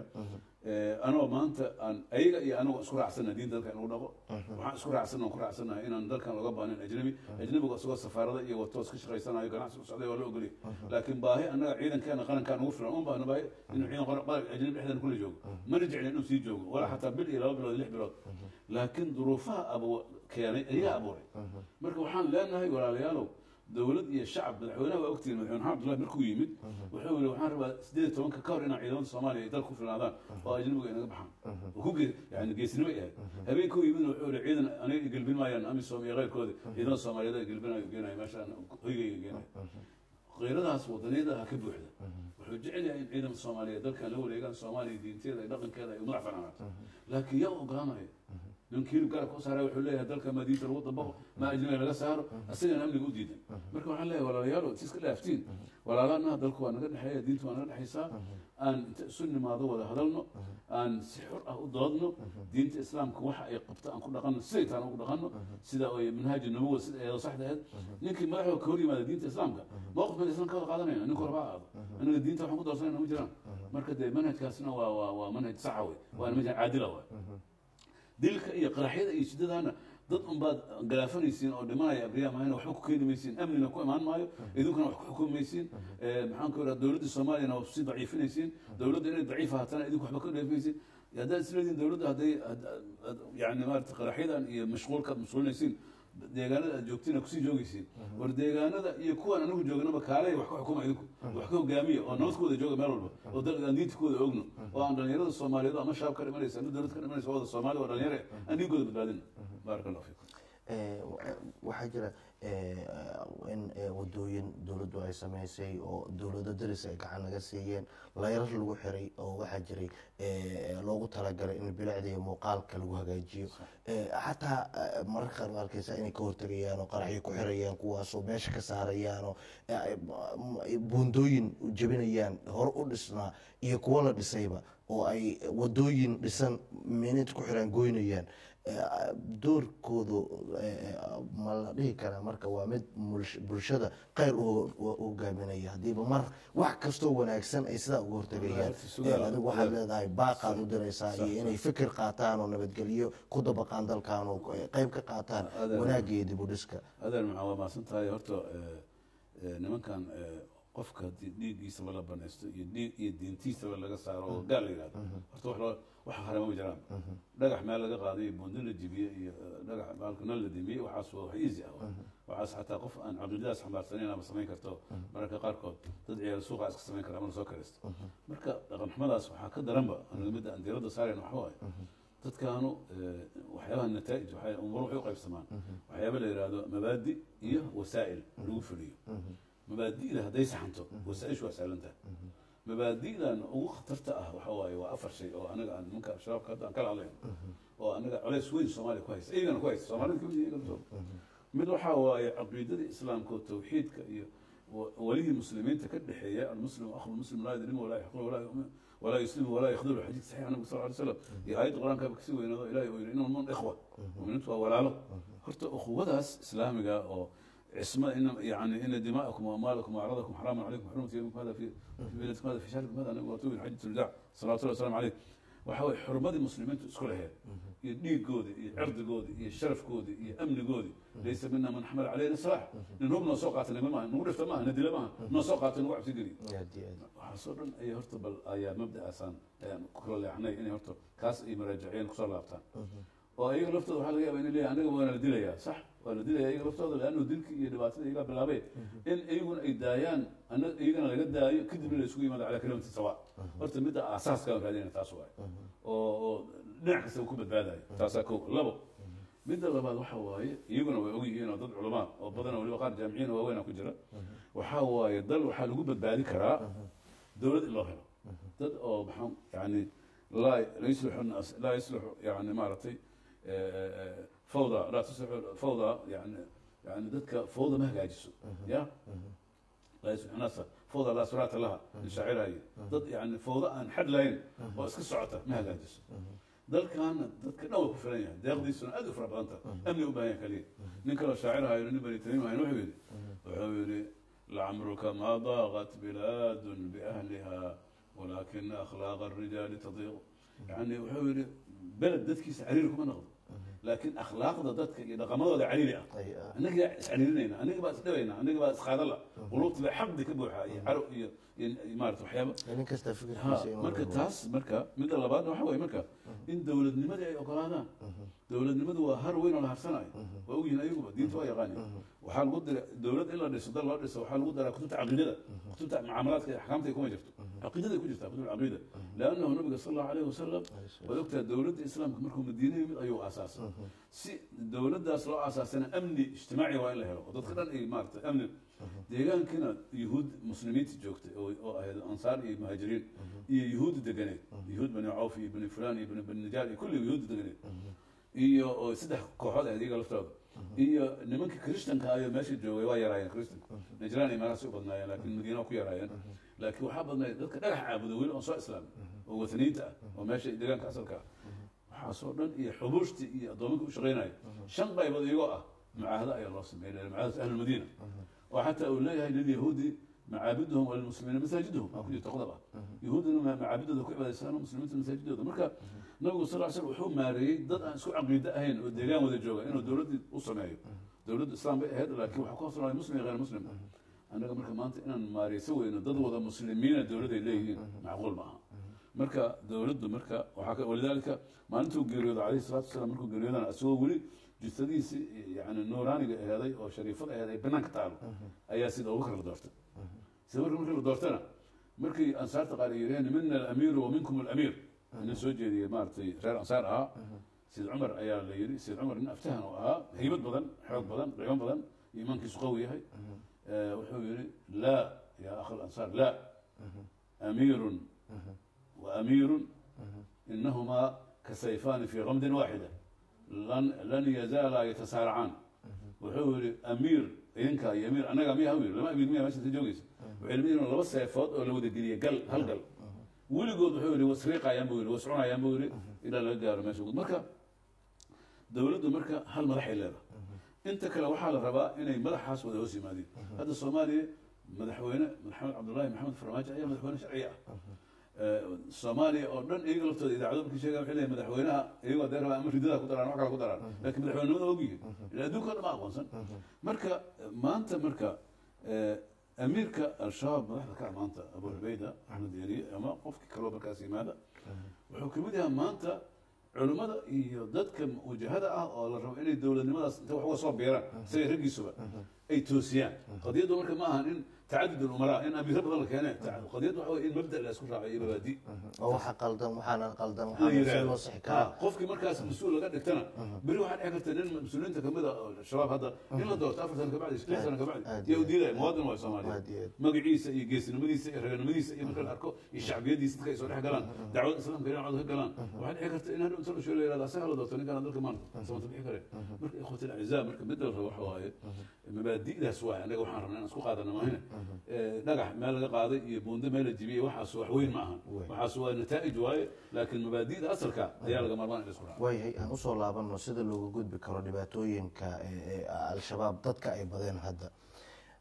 anoo maanta aan ayaga iyo anagoo isku raacsana diin dalka in lagu dhaqo waxaan isku raacsana aan ku raacsanahay inaan dalkan looga baanin ajnabi ajnabiga isagoo safaarada iyo wato iska shaqaysanayo ganacsi u socday waa la ogolya laakiin baahi annaga ciidankeena qarankaan ugu filan un baahna baahi inuu ciidan qaran ajnabi dhexdeena kula joogo mana jeclin inuu sii joogo walaa xataa bil iyo laba bilood iyo lix bilood laakiin duruufaha abu keenay ayaa abuuray marka waxaan leenahay walaalayaalow dowlad iyo shacab madaxweynaha waa ogtihiin madaxweyne maxamed abdullahi markuu yimid wuxuu yidhi waxaan rabaa sideed iyo tobanka ka hor inaan ciidamada soomaaliya ay dalka ku filnaadaan oo ajnabiga inaga baxaan oo ku ge yani geesnimo ay ahayd habeenkuu yimidna wuxuu yidhi ciidan aniga i gelbin maayaan amisom iyo keyrkooda ciidamada soomaaliyeed ay gelbinayo geenayo meeshaan hoygayga geenayo keyradaas wadaniyada ha ka buuxda wuxuu jecel yahay in ciidamada soomaaliyeed dalkan la wareegaan soomaaliya diinteeda iyo dhaqankeeda ay madax banaato laakiin yaa ogolaanaya ninka hilib garabka u saara wuxuu leeyahay dalka maa diinta lagu dabaqo maa ajnabiga laga saaro asagana amniga u diidan marka waxaan leeyahay walaalayaalo si iska dhaaftiin walaalanaha dalku waa naga dhexeeya diinta waa naga dhexaysaa aan inta isu nimaado wada hadalno aan si xor ah u doodno diinta islaamka waxa ay qabto aan ku dhaqanno siday taana ugu dhaqanno sida ay manhaaji nabuwa sida eedo saxda ahayd ninkii madaxda ka hor yimaada diinta islaamka mowqifkan islam ka wada qaadanayna ninku horba aado anaga diinta waxaan ku doorsanayna ma jiraan marka dee manhajkaasna waa waa waa manhaj saxa wey waana manhaj caadila waay dilka iyo qaraxyada iyo shidadaana dad unbaad galaafanaysiin oo dhimanaya abriya maayna waxba ku keeni maysiin amnina ku imaan maayo idinkuna wax ku xukumi maysiin maxaan ku idhaha dowladda soomaaliyana waa sii daciifinaysiin dowladda inay daciif ahaatana idinku waxba ka dheefmaysiin haddaad isleediin dowladda hadday yani maarata qaraxyadan iyo mashquulkaad mashquulinaysiin deegaanada aad joogtiin kusii joogaysiin war deegaanada iyo kuwan anigu joognaba kaalay wax ka xukuma idinku wax ka hogaamiya oo nabadkooda jooga meel walba oo aan diintikooda ogno oo aan dhalinyarada soomaaliyeed ama shaab ka dhimanaysa ama dowlad ka dhimanaysa wada soomaali waa dhalinyare aan diinkooda badbaadina baaraka allah fiikum waxaa jira in wadooyin dowladdu ay sameysay oo dowlado daris ay gacan naga siiyeen layrar lagu xiray oo waxaa jiray loogu talagalay in bilicda iyo muuqaalka lagu hagaajiyo xataa mararka qaar ma arkeysa inay ka hortegayaan oo qaraxyo ku xirayaan kuwaasoo meesha ka saarayaan oo buundooyin jebinayaan hore u dhisnaa iyo kuwo la dhisayba oo ay wadooyin dhisan minid ku xiraan goynayaan doorkoodu ma la dhihi karaa marka waa mid bulshada kheyr u hogaaminaya haddiiba mar wax kastoo wanaagsan ay sidaa uga hortegayaan adigu waxaad leedahay baaqaad u diraysaa iyo inay fikir qaataan oo nabadgelyo ku dabaqaan dalkan oo qeyb ka qaataan wanaagga iyo dib u dhiska adeer maxaa waa maasan tahay horta nimankan qofka dhiiggiisaba la banaysto iyo dhiig iyo diintiisaba laga saaro oo gaal la yihahdo horta wax harama ma jiraan dhagax meel laga qaaday iyo buundi la jibiye iyo dhagax baalkana la dimiyey waxaas waa wax easy ah waxaas xataa qof aan caqiidadaas xambaarsaneyn ama samayn karto mararka qaarkood dad ciyaal suuqa iska samayn kara ama lasoo karaysto marka dhaqan xumadaas waxaa ka daranba aniga midda aan diiradda saarayn waxa waaye dadkaanu waxyaabaha nataa'ij waxay umur waxay u qaybsamaan waxyaaba la yidhaahdo mabaadi iyo wasaa'il lagu fuliyo mabaadi'da hadday saxanto wasaaishu waa sahlantaha mabaadi'dan ugu khatarta ah waxa waaye waa afar shay oo anaga aan nimanka shabaabka hadda aan kala hadlayno oo anaga colays weyn soomaaliya ku haysta iyagana ku haysta soomaalida kamid iyaga soo mid waxaa waaye caqiidada islaamka oo tawxiidka iyo walihii muslimiinta ka dhexeeya almuslim akhu muslim laa yadrimu walaa yaxqul walaa yu'min walaa yuslimu walaa yakhdulu xadiid saxiix nabiga sal ly slam iyo aayadda qur-aanka kasii weynaado ilahi uu yidhi inama mun ikhwa muminiintu waa walaalo horta ukhuwadaas islaamiga oo عصمة إن يعني إن دماءكم وأموالكم وأعراضكم حرام عليكم حرمة يومكم هذا في في بلدكم هذا في شهركم هذا نبي رسول حجة الوداع صلى الله عليه وسلم عليه waxa weye xurmadii muslimiintu isku laheed iyo dhiigoodi iyo cirdigoodi iyo sharafkoodi iyo amnigoodi laysa mina man xamala calayna salaax nin hub noo soo qaata nima maaha nagu dhifta maaha nadila maaha noo soo qaata nagu cabsi geliyo aad iyo aad waxaasoo dhan ay horta bal ayaa mabda'aasaan ayaan ku kala leexnay inay horta kaas ay maraajiciyeen kusoo laabtaan oo iyaga laftooda waxaa laga yaaba inay leeyahay aniga waana la dilayaa sax waa la dilaya iyaga laftooda leannu dilkii iyo dhibaatada iyagaa bilaabeen in iyaguna ay daayaan ana iyagana laga daayo kadibna la isugu yimaado calaa kalimati sawa horta midda aasaaska aan raadinaya taas waaye oo oo dhinac kasta ku badbaadayo taasaa kow labo midda labaad waxa waaye iyaguna way ogyihiin oo dad culamaa oo badan oo waliba qaar jaamiciyiin oo waaweyn ku jira waxaa waaye dal waxaa lagu badbaadi karaa dowlad in loo helo dad oo maxaa yani laa la yuslixu nas laa yuslixu yani maaragtay fawda laa tuslixu fawda yani yani dadka fawda ma hagaajiso ya laa yuslixu nasa fawda laa suraata laha inshaacirahaye dad yani fawda aan xad lahayn oo iska socota ma hagaajiso dalkaana dadka dhan waa ku filan yahay deeqdiisuna aad u fara badanta amni u baahan yahay kaliya nin kaloo shaacirahayo nin bani tamiim ahayn wuxuu yidhi wuxuu yidhi lacamruka ma daaqat bilaadun biahliha walaakina akhlaaqa arijaali tadiiqu yani wuxuu yidhi beled dadkiisa cariiri kuma noqdo laakiin akhlaaqda dadka iyo dhaqamadooda cariiri ah ay ah anagaa iscariirinayna aniga baa isdhabayna aniga baa isqaadala qulubta baa xaqdi ka buuxa iyo caro iyo iyo maarata waxyaaba nin kasta ha fikirkiisa inuu marka rabo. taas marka midda labaadna waxa waye marka in dowladnimadii ay ogolaadaan dowladnimadu waa har weyn oo la harsanayo waa ogyihin ayaguba diinta waa yaqaani waxaa lagu dira dowlad in la dhiso dal loo dhiso waxaa lagu daraa kutubta caqiidada kutubta mucaamalaadka iyo axkaamta kuma jirto caqiidaday ku jirtaa kutub caqiida leannahu nabiga sal allahu alayhi wasalam waad ogtaha dowladda islaamka markuu madiina yimid ayuu aasaasay si dowladdaas loo aasaasana amni ijtimaaci waa in la helo oo dadka dhan ay maarata amni deegaankina yuhuud muslimiinta joogtay oo oo ahayd ansaar iyo muhaajiriin iyo yuhuudda deganeed yuhuud bani cawf iyo bani fulaan iyo bani bani nijaar iyo kulli yuhuudda deganeed iyo oo saddex kooxood ahayd iyaga laftooda iyo nimanka christanka ayoo meesha joogay waa yaraayeen christanka najraan iyo meelahaas u badnaayeen laakiin madiina waa ku yaraayeen laakiin waxaa badnayd dadka dhagax caabuda weli oon soo islaamin oo wataniinta ah oo meesha deegaanka asalka ah waxaasoo dhan iyo xubuushtii iyo addoominka u shaqaynaya shan qaybood iyagoo ah mucaahado ayaa loo sameeyay mucaahadatu ahlulmadiina oo xataa uu leeyahay lilyahuudi macaabiduhum walilmuslimiina masaajiduhum aa ku jirta qodob ah yahuudina macaabidooda ku cibaadaysaan muslimiinta masaajidooda marka nabigu sal ll slam wuxuu maareeyey dad aan isku caqiide ahayn oo deegaan wada jooga inuu dowladdii u sameeyo dowladdu islaam bay ahayd laakiin waxaa ku hoosnaaday muslim iyo غayr muslim annaga marka maanta inaan maareyso weyno dad wada muslimiina dowladday leeyihiin macquul ma aha marka dowladdu marka waxaa ka walidaalika maalintuu geeriyooda calayhi salatu wasalaam markuu geeriyoodana isagoo weli jusadiisi yani nuuraaniga aheeday oo shariifada aheed ay banaanka taalo ayaa sida abubakar la doortay sida marka markii la doortana markii ansaarta qaar ay yidhaheen mina alamiiru wa minkum alamiir nin soo jeediyey maaragtay reer ansaar ahaa sayid cumar ayaa la yidhi sayid cumar nin aftahan oo ahaa haybad badan xoog badan qiimo badan iimaankiisu qawi yahay wuxuu yidhi laa yaa akh alansaar laa amiirun wa amiirun inahumaa kasayfaani fi gamdin waaxida lan lan yazaalaa yatasaaracaan wuxuu yidhi amiir idinkaa iyo amiir annagaa miya amiir lama amiir miya meesha joogaysa waxay lamid yihiin laba seefood oo la wada geliyay gal hal gal weligood wuxuu yidhi wasriiqayaan buu yidhi wascunayaan buu yidhi ilaa laga gaaro meesha guud marka dowladdu marka hal madaxay leedahay inta kale waxaa la rabaa inay madaxaas wada hoos yimaadeen hadda soomaaliya madaxweyne maxamed cabdullaahi maxamed farmaajo ayaa madaxweyne sharci ah soomaaliya oo dhan iyaga laftooda idaacado markii sheegaan waxay leeyihin madaxweynaha iyagoo dee rabaa ama ridada ku daraan wax kale ku daraan laakiin madaxweynenimada ogyihin ila adduunka o dhan ma aqoonsan marka maanta marka amiirka al-shabaab madaxda ka ah maanta abu cubayda axmed yeriye ama qofkii kaloo markaas yimaada wuxuu kamid yahay maanta culimmada iyo dadka wajahada ah oo la rabo inay dowladnimadaas inta wax uga soo biiraan isaga raggiisuba ay toosiyaan qadiyaddu marka ma ahan in tacadud umaraa in amiiro badan la keene qadiyaddu waxa wey in mabda la isku raaco iyo mabaadi oo waxa qaldan waxaana qaldan la waxaana si yidhaahdo loo sixi Ah, karaa qofkii markaas mas-uul laga dhigtana beri waxaa dhici karta nin mas-uuliyiinta kamid a oo shabaab hadda in la doorto afar sano kabacdi lix sano kabacdi aad yaa u iyo diidaya muwaadin waa soomaaliya aad iyo aad. magaciisa iyo geesinimadiisa iyo raganimadiisa iyo marka la arko iyo shacbiyadiisa dadka ay soo dhex galaan dacwada islaamka inay cod ka galaan waxaa dhici karta in hadhow inta la sheego la yihahdo asaga la doorto ninkaan dalka maanta samata bixi kare marka ikhwati alacizaa marka mid la rabo waxa waaye mabaadi'daas waaye annaga waxaan rabnaa inaan isku qaadano maahine Eh, dhagax meel laga qaaday iyo buundo meel la jibiyey waxaas wax weyn ma ahan Weyn. waxaas waa nataa'ij waaye laakiin mabaadi'da asalka ayaa laga maarmaan in la isku raaco waayahay aan usoo laabano sida looga gudbi karo dhibaatooyinka ee- ee al-shabaab dadka ay badeen hadda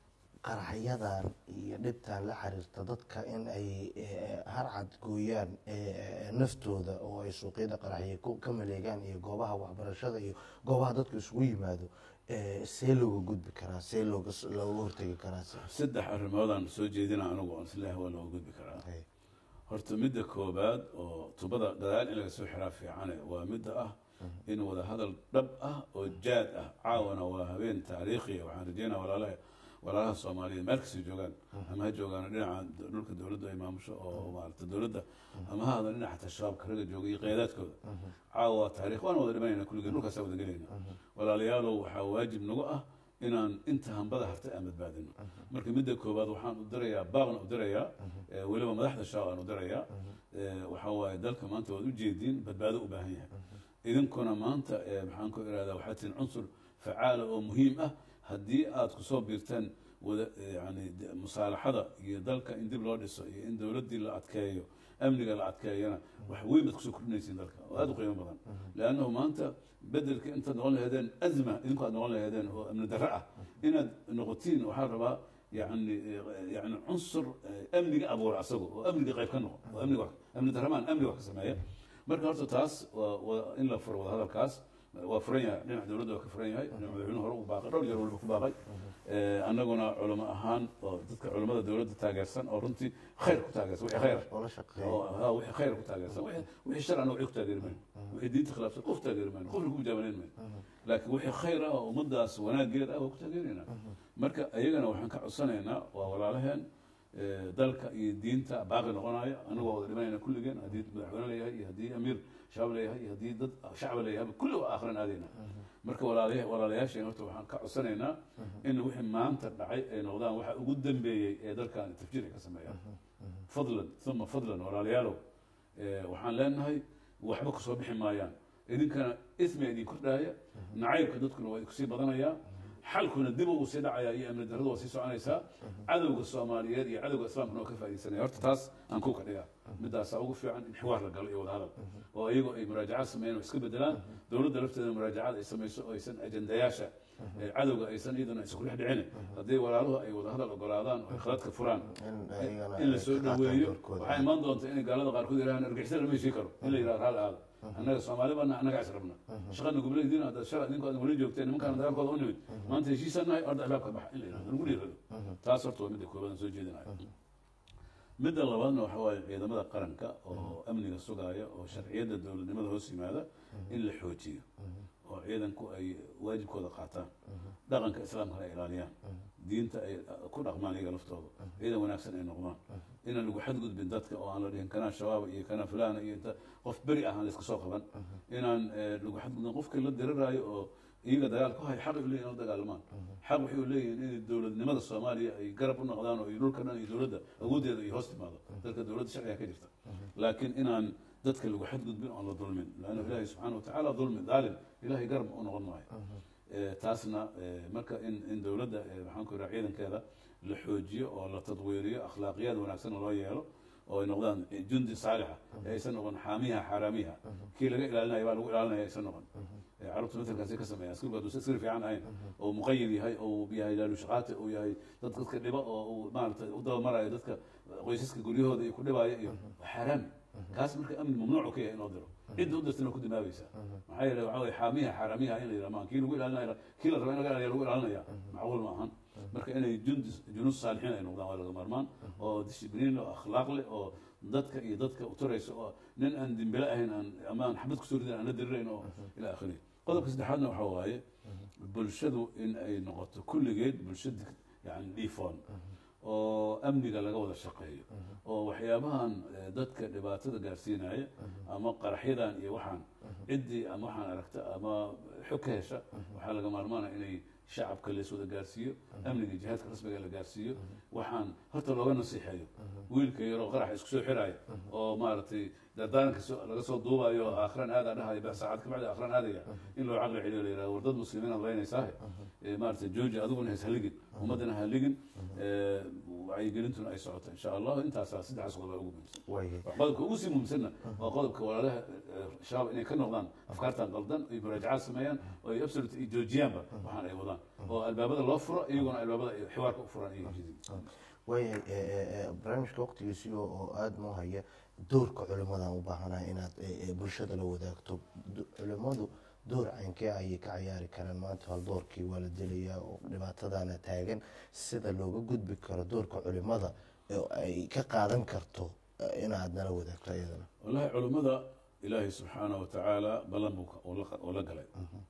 qaraxyadan iyo dhibtan la xiriirta dadka in ay eh, harcad gooyaan eh, naftooda oo ay suuqyada qaraxya ku- ka maleegaan iyo goobaha waxbarashada iyo goobaha dadku isugu yimaado eh, see looga gudbi karaa see looga s- looga hortegi karaa se saddex arrimoodaan soo jeedina anigu oon isleeyahay waa looga gudbi karaa Hay. horta midda koobaad oo tubada gadaal in laga soo xiraa fiicane waa midda ah in wada hadal dhab ah oo jaad ah caawana waa habeen taariikhiya waxaan rajeynaya walaalaha walaalaha soomaaliyeed meel kastay joogaan ama ha joogaan dhinaca dhulka dowladda ay maamusho oo maarata dowladda ama ha hadan dhinaca xataa shabaabka raga jooga iyo qeyadaadkooda caawa waa taariikh waan wada dhimanayna kulligeen dhulkaasa wada gelayna walaalayaalow waxaa waajib nagu ah inaan inta hambada hartay aan badbaadino marka midda koowaad waxaan u dirayaa baaqna u dirayaa eh, weliba madaxda shaab aan u dirayaa Eh, waxaa waaye dalka maanta waad ujeediin badbaado u baahan yahay idinkuna maanta eh, maxaan ku irahdaa waxaa tihin cunsur facaala oo muhiim ah haddii aad kusoo biirtaan wada eh, yani de- musaalaxada iyo dalka in dib loo dhiso iyo in dowladdii la adkeeyo amniga la adkeeyana wax weyn baad kusoo kordhinaysiin dalka oo aada u qiimo badan leannahu maanta bedelka intaad noqon laheedeen azma idinku aad noqon laheedeen oo amni darro ah inaad noqotiin waxaa rabaa yani yani cunsur eh, amniga abuura asago oo amniga qayb ka noqo oo amniga wax- amni darramaan amniga wax ka sameeya marka horta taas waa waa in la furo wada hadalkaas waa furan yahay dhinaca dowladda waa ka furan yahay dhinaca madaxweynuhu hore u baaqay dhowr jeer waliba ku baaqay Eh, annaguna culamo ahaan oo dadka culamada dowladda taageersan oo runtii khayr ku taageersan wixii khayr oo la shaqeeya oo ha wixii khayr ku taageersan wixii- wixii sharcana wixii ku taageeri mayno wixii diinta khilaafsan qof taageeri mayno qofna ku mujaamalayn mayno laakiin wixii khayr ah oo ummadaas wanaageed ah waa ku taageeraynaa marka iyagana waxaan ka codsanaynaa waa walaalaheen eh, dalka iyo diinta baaqi noqonaya anagu waa wada dhimanayna kulligeen haddii madaxweyne leeyahay iyo haddii amiir shabaab leeyahay iyo haddii dad shacba leeyahay kulli waa akhrin aadayna marka walaalayaal walaalayaasheen horta waxaan ka codsanaynaa in wixii maanta dhacay ay noqdaan waxa ugu dambeeyey ee dalkan tafjiir ay ka sameeyaan fadlan uma fadlan walaalayaalow eh, waxaan leenahay waxba kusoo bixi maayaan idinkana ismiga idin kordhaaya nacaybka dadkuna waa kusii badanayaa xalkuna dib uu sii dhacaya iyo amni darradu waa sii soconaysaa cadowga soomaaliyeed iyo cadowga islaamkuna waa ka faaidaysanaya horta taas aan ku ka dhigaa midaasaa ugu fiican in xiwaar la galo iyo wada hadal oo iyagoo ay muraajacad sameeyeen oo iska bedelaan dowladda lafteeda muraajacad ay samayso oo aysan ajendayaasha ee cadowga aysan iyadana isku dhex dhicin haddii walaaluhu ay wada hadal ogolaadaan oo ay khaladka furaan in ayagana in la ay soo ka qaataan dhaweeyo doorkooda. waxaa imaan doonta inay gaalada qaarkood yidhahaan argixisada lama heshii karo in la yidhahdo hal aada annaga soomaali baana annaga is rabna shaqana goboleediina hadda shala idinku aad wali joogteen nimankaana dagaalkooda u nimid maanta heshiisaan nahay orda albaabka baxa in la yidhahdo lagu dhiirado taas horta waa midda koobaad aan soo jeedinayo midda labaadna waxa waaye ciidamada qaranka oo amniga sugaaya oo sharciyadda dowladnimada hoos yimaada in la xoojiyo oo ciidanku ay waajibkooda qaataan dhaqanka islaamkana ay ilaaliyaan diinta ay ku dhaqmaan iyaga laftooda ciidan wanaagsan ay noqdaan inaan lagu xadgudbin dadka oo aan la dhihin kanaa shabaaba iyo kanaa fulana iyo inta qof beri ah aan la iska soo qaban inaan eh, lagu xadgudbin qofkii la diriraayo oo iyaga dagaal ku hay xaq u leeyihin u dagaalamaan xaq waxay u leeyihiin in dowladnimada soomaaliya ay garab u noqdaan oo ay dhulka dhan iyo dowladda awooddeeda ay hoos timaado dalka dowladda sharciga ka jirta laakiin inaan dadka lagu xadgudbin oon la dulmin laanna ilaahay subxaana watacaala dulmi daalim ilaahay garab u noqon maayo Eh, taasna eh, marka in in dowladda eh, waxaan ku iraa ciidankeeda la xoojiyo oo la tadwiiriyo akhlaaqiyaad wanaagsan loo yeelo oo ay noqdaan jundi saalixa ee aysan noqon xaamiha xaaraamiha kii laga ilaalinaya baa lagu ilaalinaya aysan noqon Eh, carruurta matalkaasi ka sameeya askarigu hadduu askari fiican ahayn oo muqayid yahay oo uu yahay laalushaqaati uu yahay dad dadka dhiba oo uu maaragtay u dabamarayo dadka qoysaska guryahooda iyo ku dhibaayo iyo waa xaaraami kaas marka amni mamnuucu ka yahay in loo diro cidda u dirtana ku dimaabaysaa maxaa yeele waxaa weye xaamiha xaaraamiha in la yidhaha maan kii lagu ilaalinaya kii la raba in laga ilaaliya lagu ilaalinaya macquul ma ahan marka inay jundi junuus saalixiin ay noqdaan waa laga maarmaan oo dishibliin oo akhlaaq leh oo dadka iyo dadka u turaysa oo nin aan dimbile ahayn aan ama aan xabad kusoo ridin aan la dirirayn oo ila akhiri qodobka saddexaadna waxaa waaye bulshadu in ay noqoto kulligeed bulsho dig- yani dhiifoon oo amniga laga wada shaqeeyo oo waxyaabahan eh, dadka dhibaatada gaarsiinaya ama qaraxyadan iyo waxaan ciddii ama waxaan aragta ama xog ka hesha waxaa laga maarmaana inay shacabka lees wada gaarsiiyo amniga jihaadka rasmiga la gaarsiiyo waxaan horta looga nasiixeeyo wiilka yaroo qarax isku soo xiraya oo maaragtay dardaaranka soo- laga soo duubayo aakhiran aadaa dhahaya ba saacad ka bacdi aakhiran aadaya in loo caqli celiyo la yidhahdo war dad muslimiin aad leynaysaahe Eh, maaragtay jooji adiguna has haligin ummaddana ha haligin Eh, wacyigelintuna ay socoto insha allahu intaasaa saddexdaas qodob ugu muhiimsan waayay qodobka ugu sii muhiimsanna waa qodobka walaalaha eh, shabaab inay ka noqdaan afkaartan qaldan ay muraajacaad sameeyaan oo ay absolute ay joojiyaanba waxaan ay wadaan oo albaabada loo furo iyaguna albaabada ay xiwaarka u furaan iyo jidin waayay e, e, barnaamijka waqtigiisii oo oo aada noo haya doorka culimadan u baahanahay inaad e, e, bulshada la wadaagto Do- culimadu door caynkee ayay ka ciyaari karaan maanta hal doorkii waa la dilayaa oo dhibaatadana taagan sida looga gudbi karo doorka culimada oo ay ka qaadan karto e, inaad nala wadaagto iyadana wallahi culummada ilaahay subxaanaه watacaala ballan buu ka- uu la- uu la galay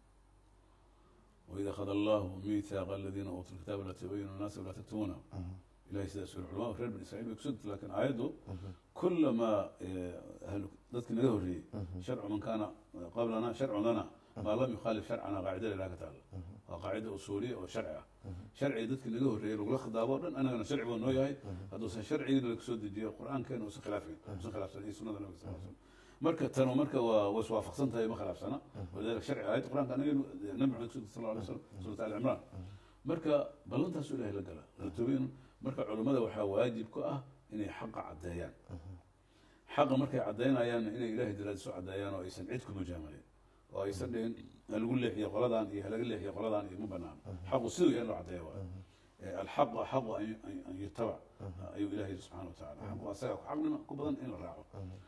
waid akhada allahu miithaaqa aladiina uutuu lkitaaba la tubayinu nnaasa walaa taktumuuna ilahay sidaas yuri culamada reer bani israiil bay kusugta lakin aayaddu kulamaa ahlu dadkii naga horreeyey sharcu man kaana qablana sharcu lana maa lam yukhaalif sharcana qaacida ilaha ka taalla waa qaacida usuuliya oo sharci ah sharciga dadkii naga horreeyey lagula khidaabo o dhan anagana sharci buu noo yahay hadduusan sharcigiina laga soo dejiyo qur-aankeena usan khilaafin usan khilaafsan iyo sunnada nabiga sal slam marka tanu marka waa way iswaafaqsan tahay ma khilaafsana walidalika sharci aayadda qur-aanka anaga nabi maxamed kusugta sal alay slam suurat ali cimraan marka ballantaasu ilahay la gala latubin marka culummada waxaa waajib ku ah inay xaqa caddeeyaan xaqa markay caddaynayaanna inay ilahay daraadiso caddeeyaan oo aysan cid ku mujaamalayn oo aysan dhihin halagu leexiyo qoladan iyo halaga leexiyo qoladan iyo ma banaan xaqu siduu yahay in loo caddeeya waay alxaqu axaqu an an yutabac ayuu ilahay yidhi subxana watacala xaqu asaga xaqnima ku badan in la raaco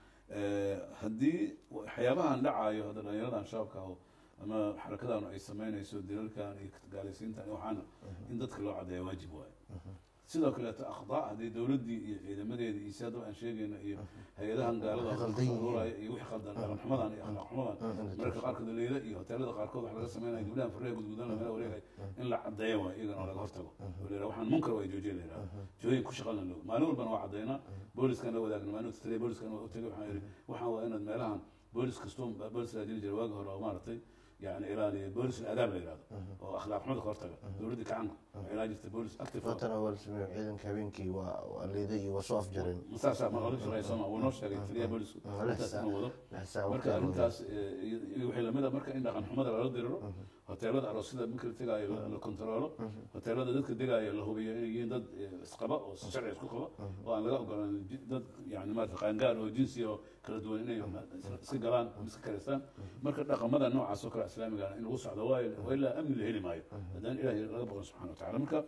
haddii waxyaabahan dhacaayo hadda dhalinyaradan shaabka aho ama xarakadanu ay sameynayso dilalkan iyo gaalaysiintan iyo waxaana in dadka loo caddeeya waajib waayo sidoo kaleeto akhdaa haddii dowladdii iyo ciidamadeedii iyo si haddaba aan sheegayna iyo hay-adahan gaalada Khaldan yihiin. uraya iyo wixii khaldan dhaqan xumadan iyo akhlaaq xumadan mararka qaarkood leyla iyo hoteelada qaarkood wax laga sameynaya gabdhahan farreha gudgudan lamela wareegay in la caddeeyo waay iyagana oo laga hortago oo la yidhaha waxaan munkar waa joojiya la yidhaha jooyin ku shaqalna loo maalin walbana waa caddaynaa booliskan la wadaagna maalin taliya booliskan waa u tegay waxaan yidhi waxaan waa inaad meelahan boolis kastoo boolis laa jiri jira waagi hore oo maaragtay yani ilaaliya boolis adaab la yidhahdo oo akhlaaq xumada ka hortaga dowladdii kacanka waxay ilaa jirta boolis active oo- fatana waa la sameeyo ciidanka habeenkii waa waa liiday iyo waa soo afjareen saasaa ma ola shaqeeya sooma wuu noo sheegay taliyaha boolisku Mm, intaas lixsa- inuu wado lixsa marka waqti arrintaas eh, iyo iyo waxay lamid a marka in dhaqan xumada lala diriro hoteelada aroosyada marka la tegaayo la- la kontaroolo hoteelada dadka degaayo la hubiyo inay yihiin dad eh, isqaba oo sharci isku qaba oo aan laga ogolaan ji- dad yani maarata qaangaar oo jinsi oo kala duwan inay isla- iska galaan ama iska karaystaan marka dhaqamada noocaas oo kale islaamigana in lagu socdo waayo waa ilaa amni la heli maayo haddaan ilahay laga boqon subxana watacala marka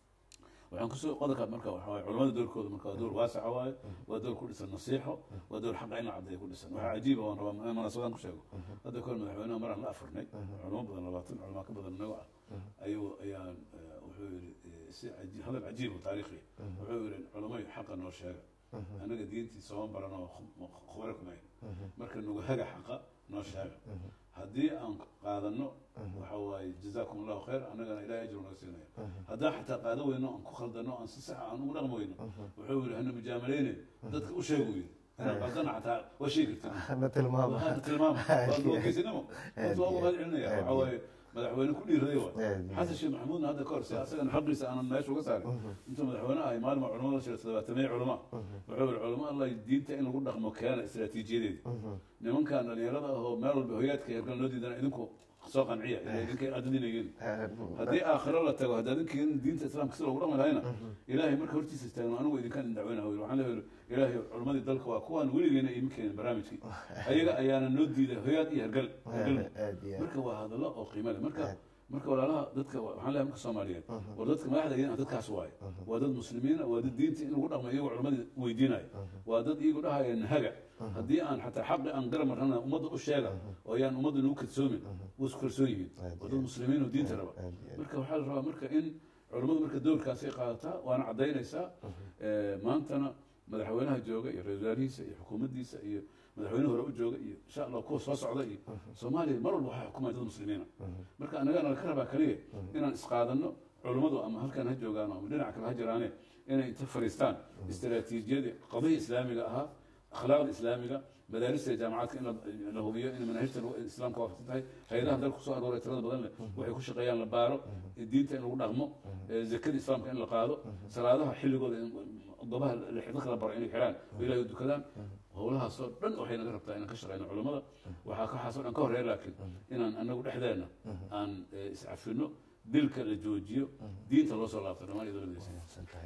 waxaan kusoo qodobka marka waxa waaye culamada doorkooda marka waa door waasaca waaye waa door ku dhisan nasiixo waa door xaqa in la caddeeyo ku dhisan waxaa cajiiba waan rabaa in munaasabadan ku sheego hadda kahor madaxweynaha maraan la afurnay culamo badan labaatan culamaa ka badan nago ah ayuu ayaan eh, wuxuu yidhi eh, si caji- hadal cajiib oo taariikhi wuxuu yidhi culamay xaqa noo sheega anaga diintii sooma baran oo khu- khubaro kumayn marka nagu haga xaqa noo sheega haddii aan qaadano waxa waaye jazaakum allahu khayr annagana ilahay ajru naga siinaya haddaan xataa qaado weyno aan ku khaldano aan si sax aan ugu dhaqmi weyno wuxuu yidhi hana mujaamaleyne dadka u sheegu yidhi inaan qaldana xataa waa sheegi kartin na tilmaama waa tilmaam waa loogeesinimo inta waa ugu mahad celinaya waxa waaye madaxweyne ku dhiiraday waay xasan sheekh maxamuudna hadda ka hor si asagana xaqiisa aanan meesha uga saarin intuu madaxweyne ahay maalin waa culamada shira todobaatameye culama wuxuu yihi culama allah diinta in lagu dhaqmo keena istiraatiijiyadeedi nimankan dhalinyarada ahoo meel walba hoyaadka herkan loo diidana idinku soo qanciya ila idinka adadinayin haddii aakhiro la tago hadda adinkiin diinta islaamka si loogu dhaqmi lahayna ilaahay marka hortiisa istaagno anigu idinkaan idin dacweynaha wi waxaan leeyahay ilaahay culammadii dalka waa kuwaan weligeena iima keenin barnaamijkii ayaga ayaana noo diiday hoyaad iyo hergal hergal aad iyo aad marka waa hadallo oo qiimo leh marka marka walaalaha dadka waxaan leeyahay marka soomaaliyeed war dadka madaxda yihiin dadkaas waaye waa dad muslimiina waa dad diinta in lagu dhaqmo iyagoo culammadii weydiinaya waa dad iyagu dhahaya nahaga haddii aan xataa xaqi aan garab marnana ummadda u sheega oo ayaan ummadda nagu kadsoomin way isku kalsoon yihiin waa dad muslimiin oo diinta raba aad iyo aad marka waxaa la rabaa marka in culammadu marka doorkaasay qaadataa waana caddaynaysaa Eh, maantana madaxweynaha jooga iyo ra-isul wasaarihiisa iyo xukuumaddiisa iyo madaxweyne hore u jooga iyo insha allah kuwa soo socda iyo soomaaliya mar walba waxaa xukumaya dad muslimiina marka anagana laka rabaa kaliya inaan isqaadanno culummadu ama halkan ha joogaan ama dhinac kale ha jiraane inay inta fariistaan istaraatiijiyadii qadihii islaamiga ahaa akhlaaqda islaamiga madaarista iyo jaamacaadka in la- la hubiyo in manaahijta lagu- islaamka waafaqsan tahay hay-adaha dalka kusoo arooray tirada badan leh waxay ku shaqeeyaan la baaro diinta in lagu dhaqmo eh, zakada islaamka in la qaado salaadaha xilligooda in gobaha dadka la baro inay xiraan oo ilahay u dukadaan howlahaasoo dhan waxay naga rabtaa inaan ka shaqeyno culummada waxaa kaxaasoo dhan ka horeeya laakiin inaan anagu dhexdeena aan eh, iscafino dilka la joojiyo diinta loo soo laabto dhammaan iyadoo la midaysan wanaagsan tahay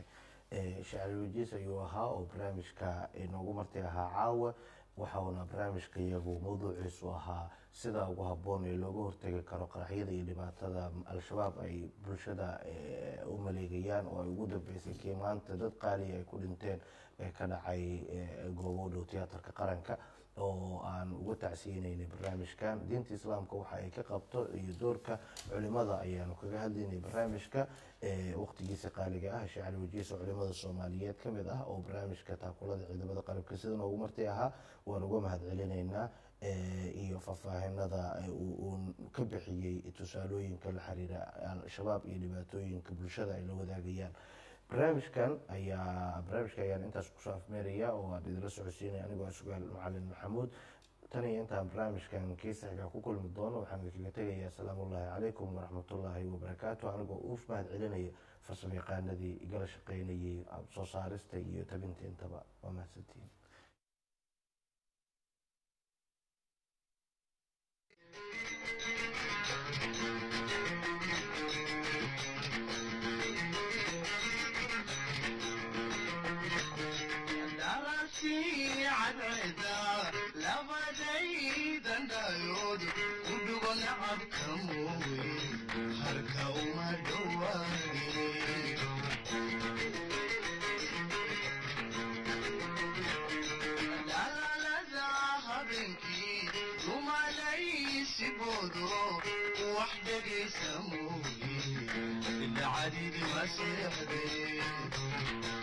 shacri wajiis ayuu ahaa oo barnaamijka inoogu marti ahaa caawa waxauna barnaamijka iyagu mawduuciisu ahaa sida ugu habboon ee looga hortegi karo qaraxyada iyo dhibaatada al-shabaab ay bulshada u maleegayaan oo ay ugu dambeysay kii maanta dad qaaliya ay ku dhinteen ee ka dhacay goobo dhow tiyaatarka qaranka oo aan uga tacsiyeyneynay barnaamijkan diinta islaamka waxa ay ka qabto iyo doorka culimada ayaanu kaga hadlaynay barnaamijka waqtigiisa qaaliga ah shacri wajiis oo culimada soomaaliyeed ka mid ah oo barnaamijka taakulada ciidamada qalabka sida noogu marti ahaa waan uga mahad celinaynaa iyo faahfaahinada uu ka bixiyey tusaalooyinka la xiriira al-shabaab iyo dhibaatooyinka bulshada ay la wadaagayaan barnaamijkan ayaa barnaamijka ayaan intaas kusoo afmeeraya oo aan idinla socodsiinaya anigoo sugaal macalin maxamuud tan iyo intaan barnaamijkan kiisaxiga ku kulmi doono waxaan idinkaga tegayaa asalaamu ullaahi calaykum waraxmatullaahi wabarakaatu anigoo uuf mahad celinaya farsamo yaqaanadii igala shaqeynayay soo saarista iyo tabinta intaba waa mahadsantiin وحدك يسموني العديد ما سيحدي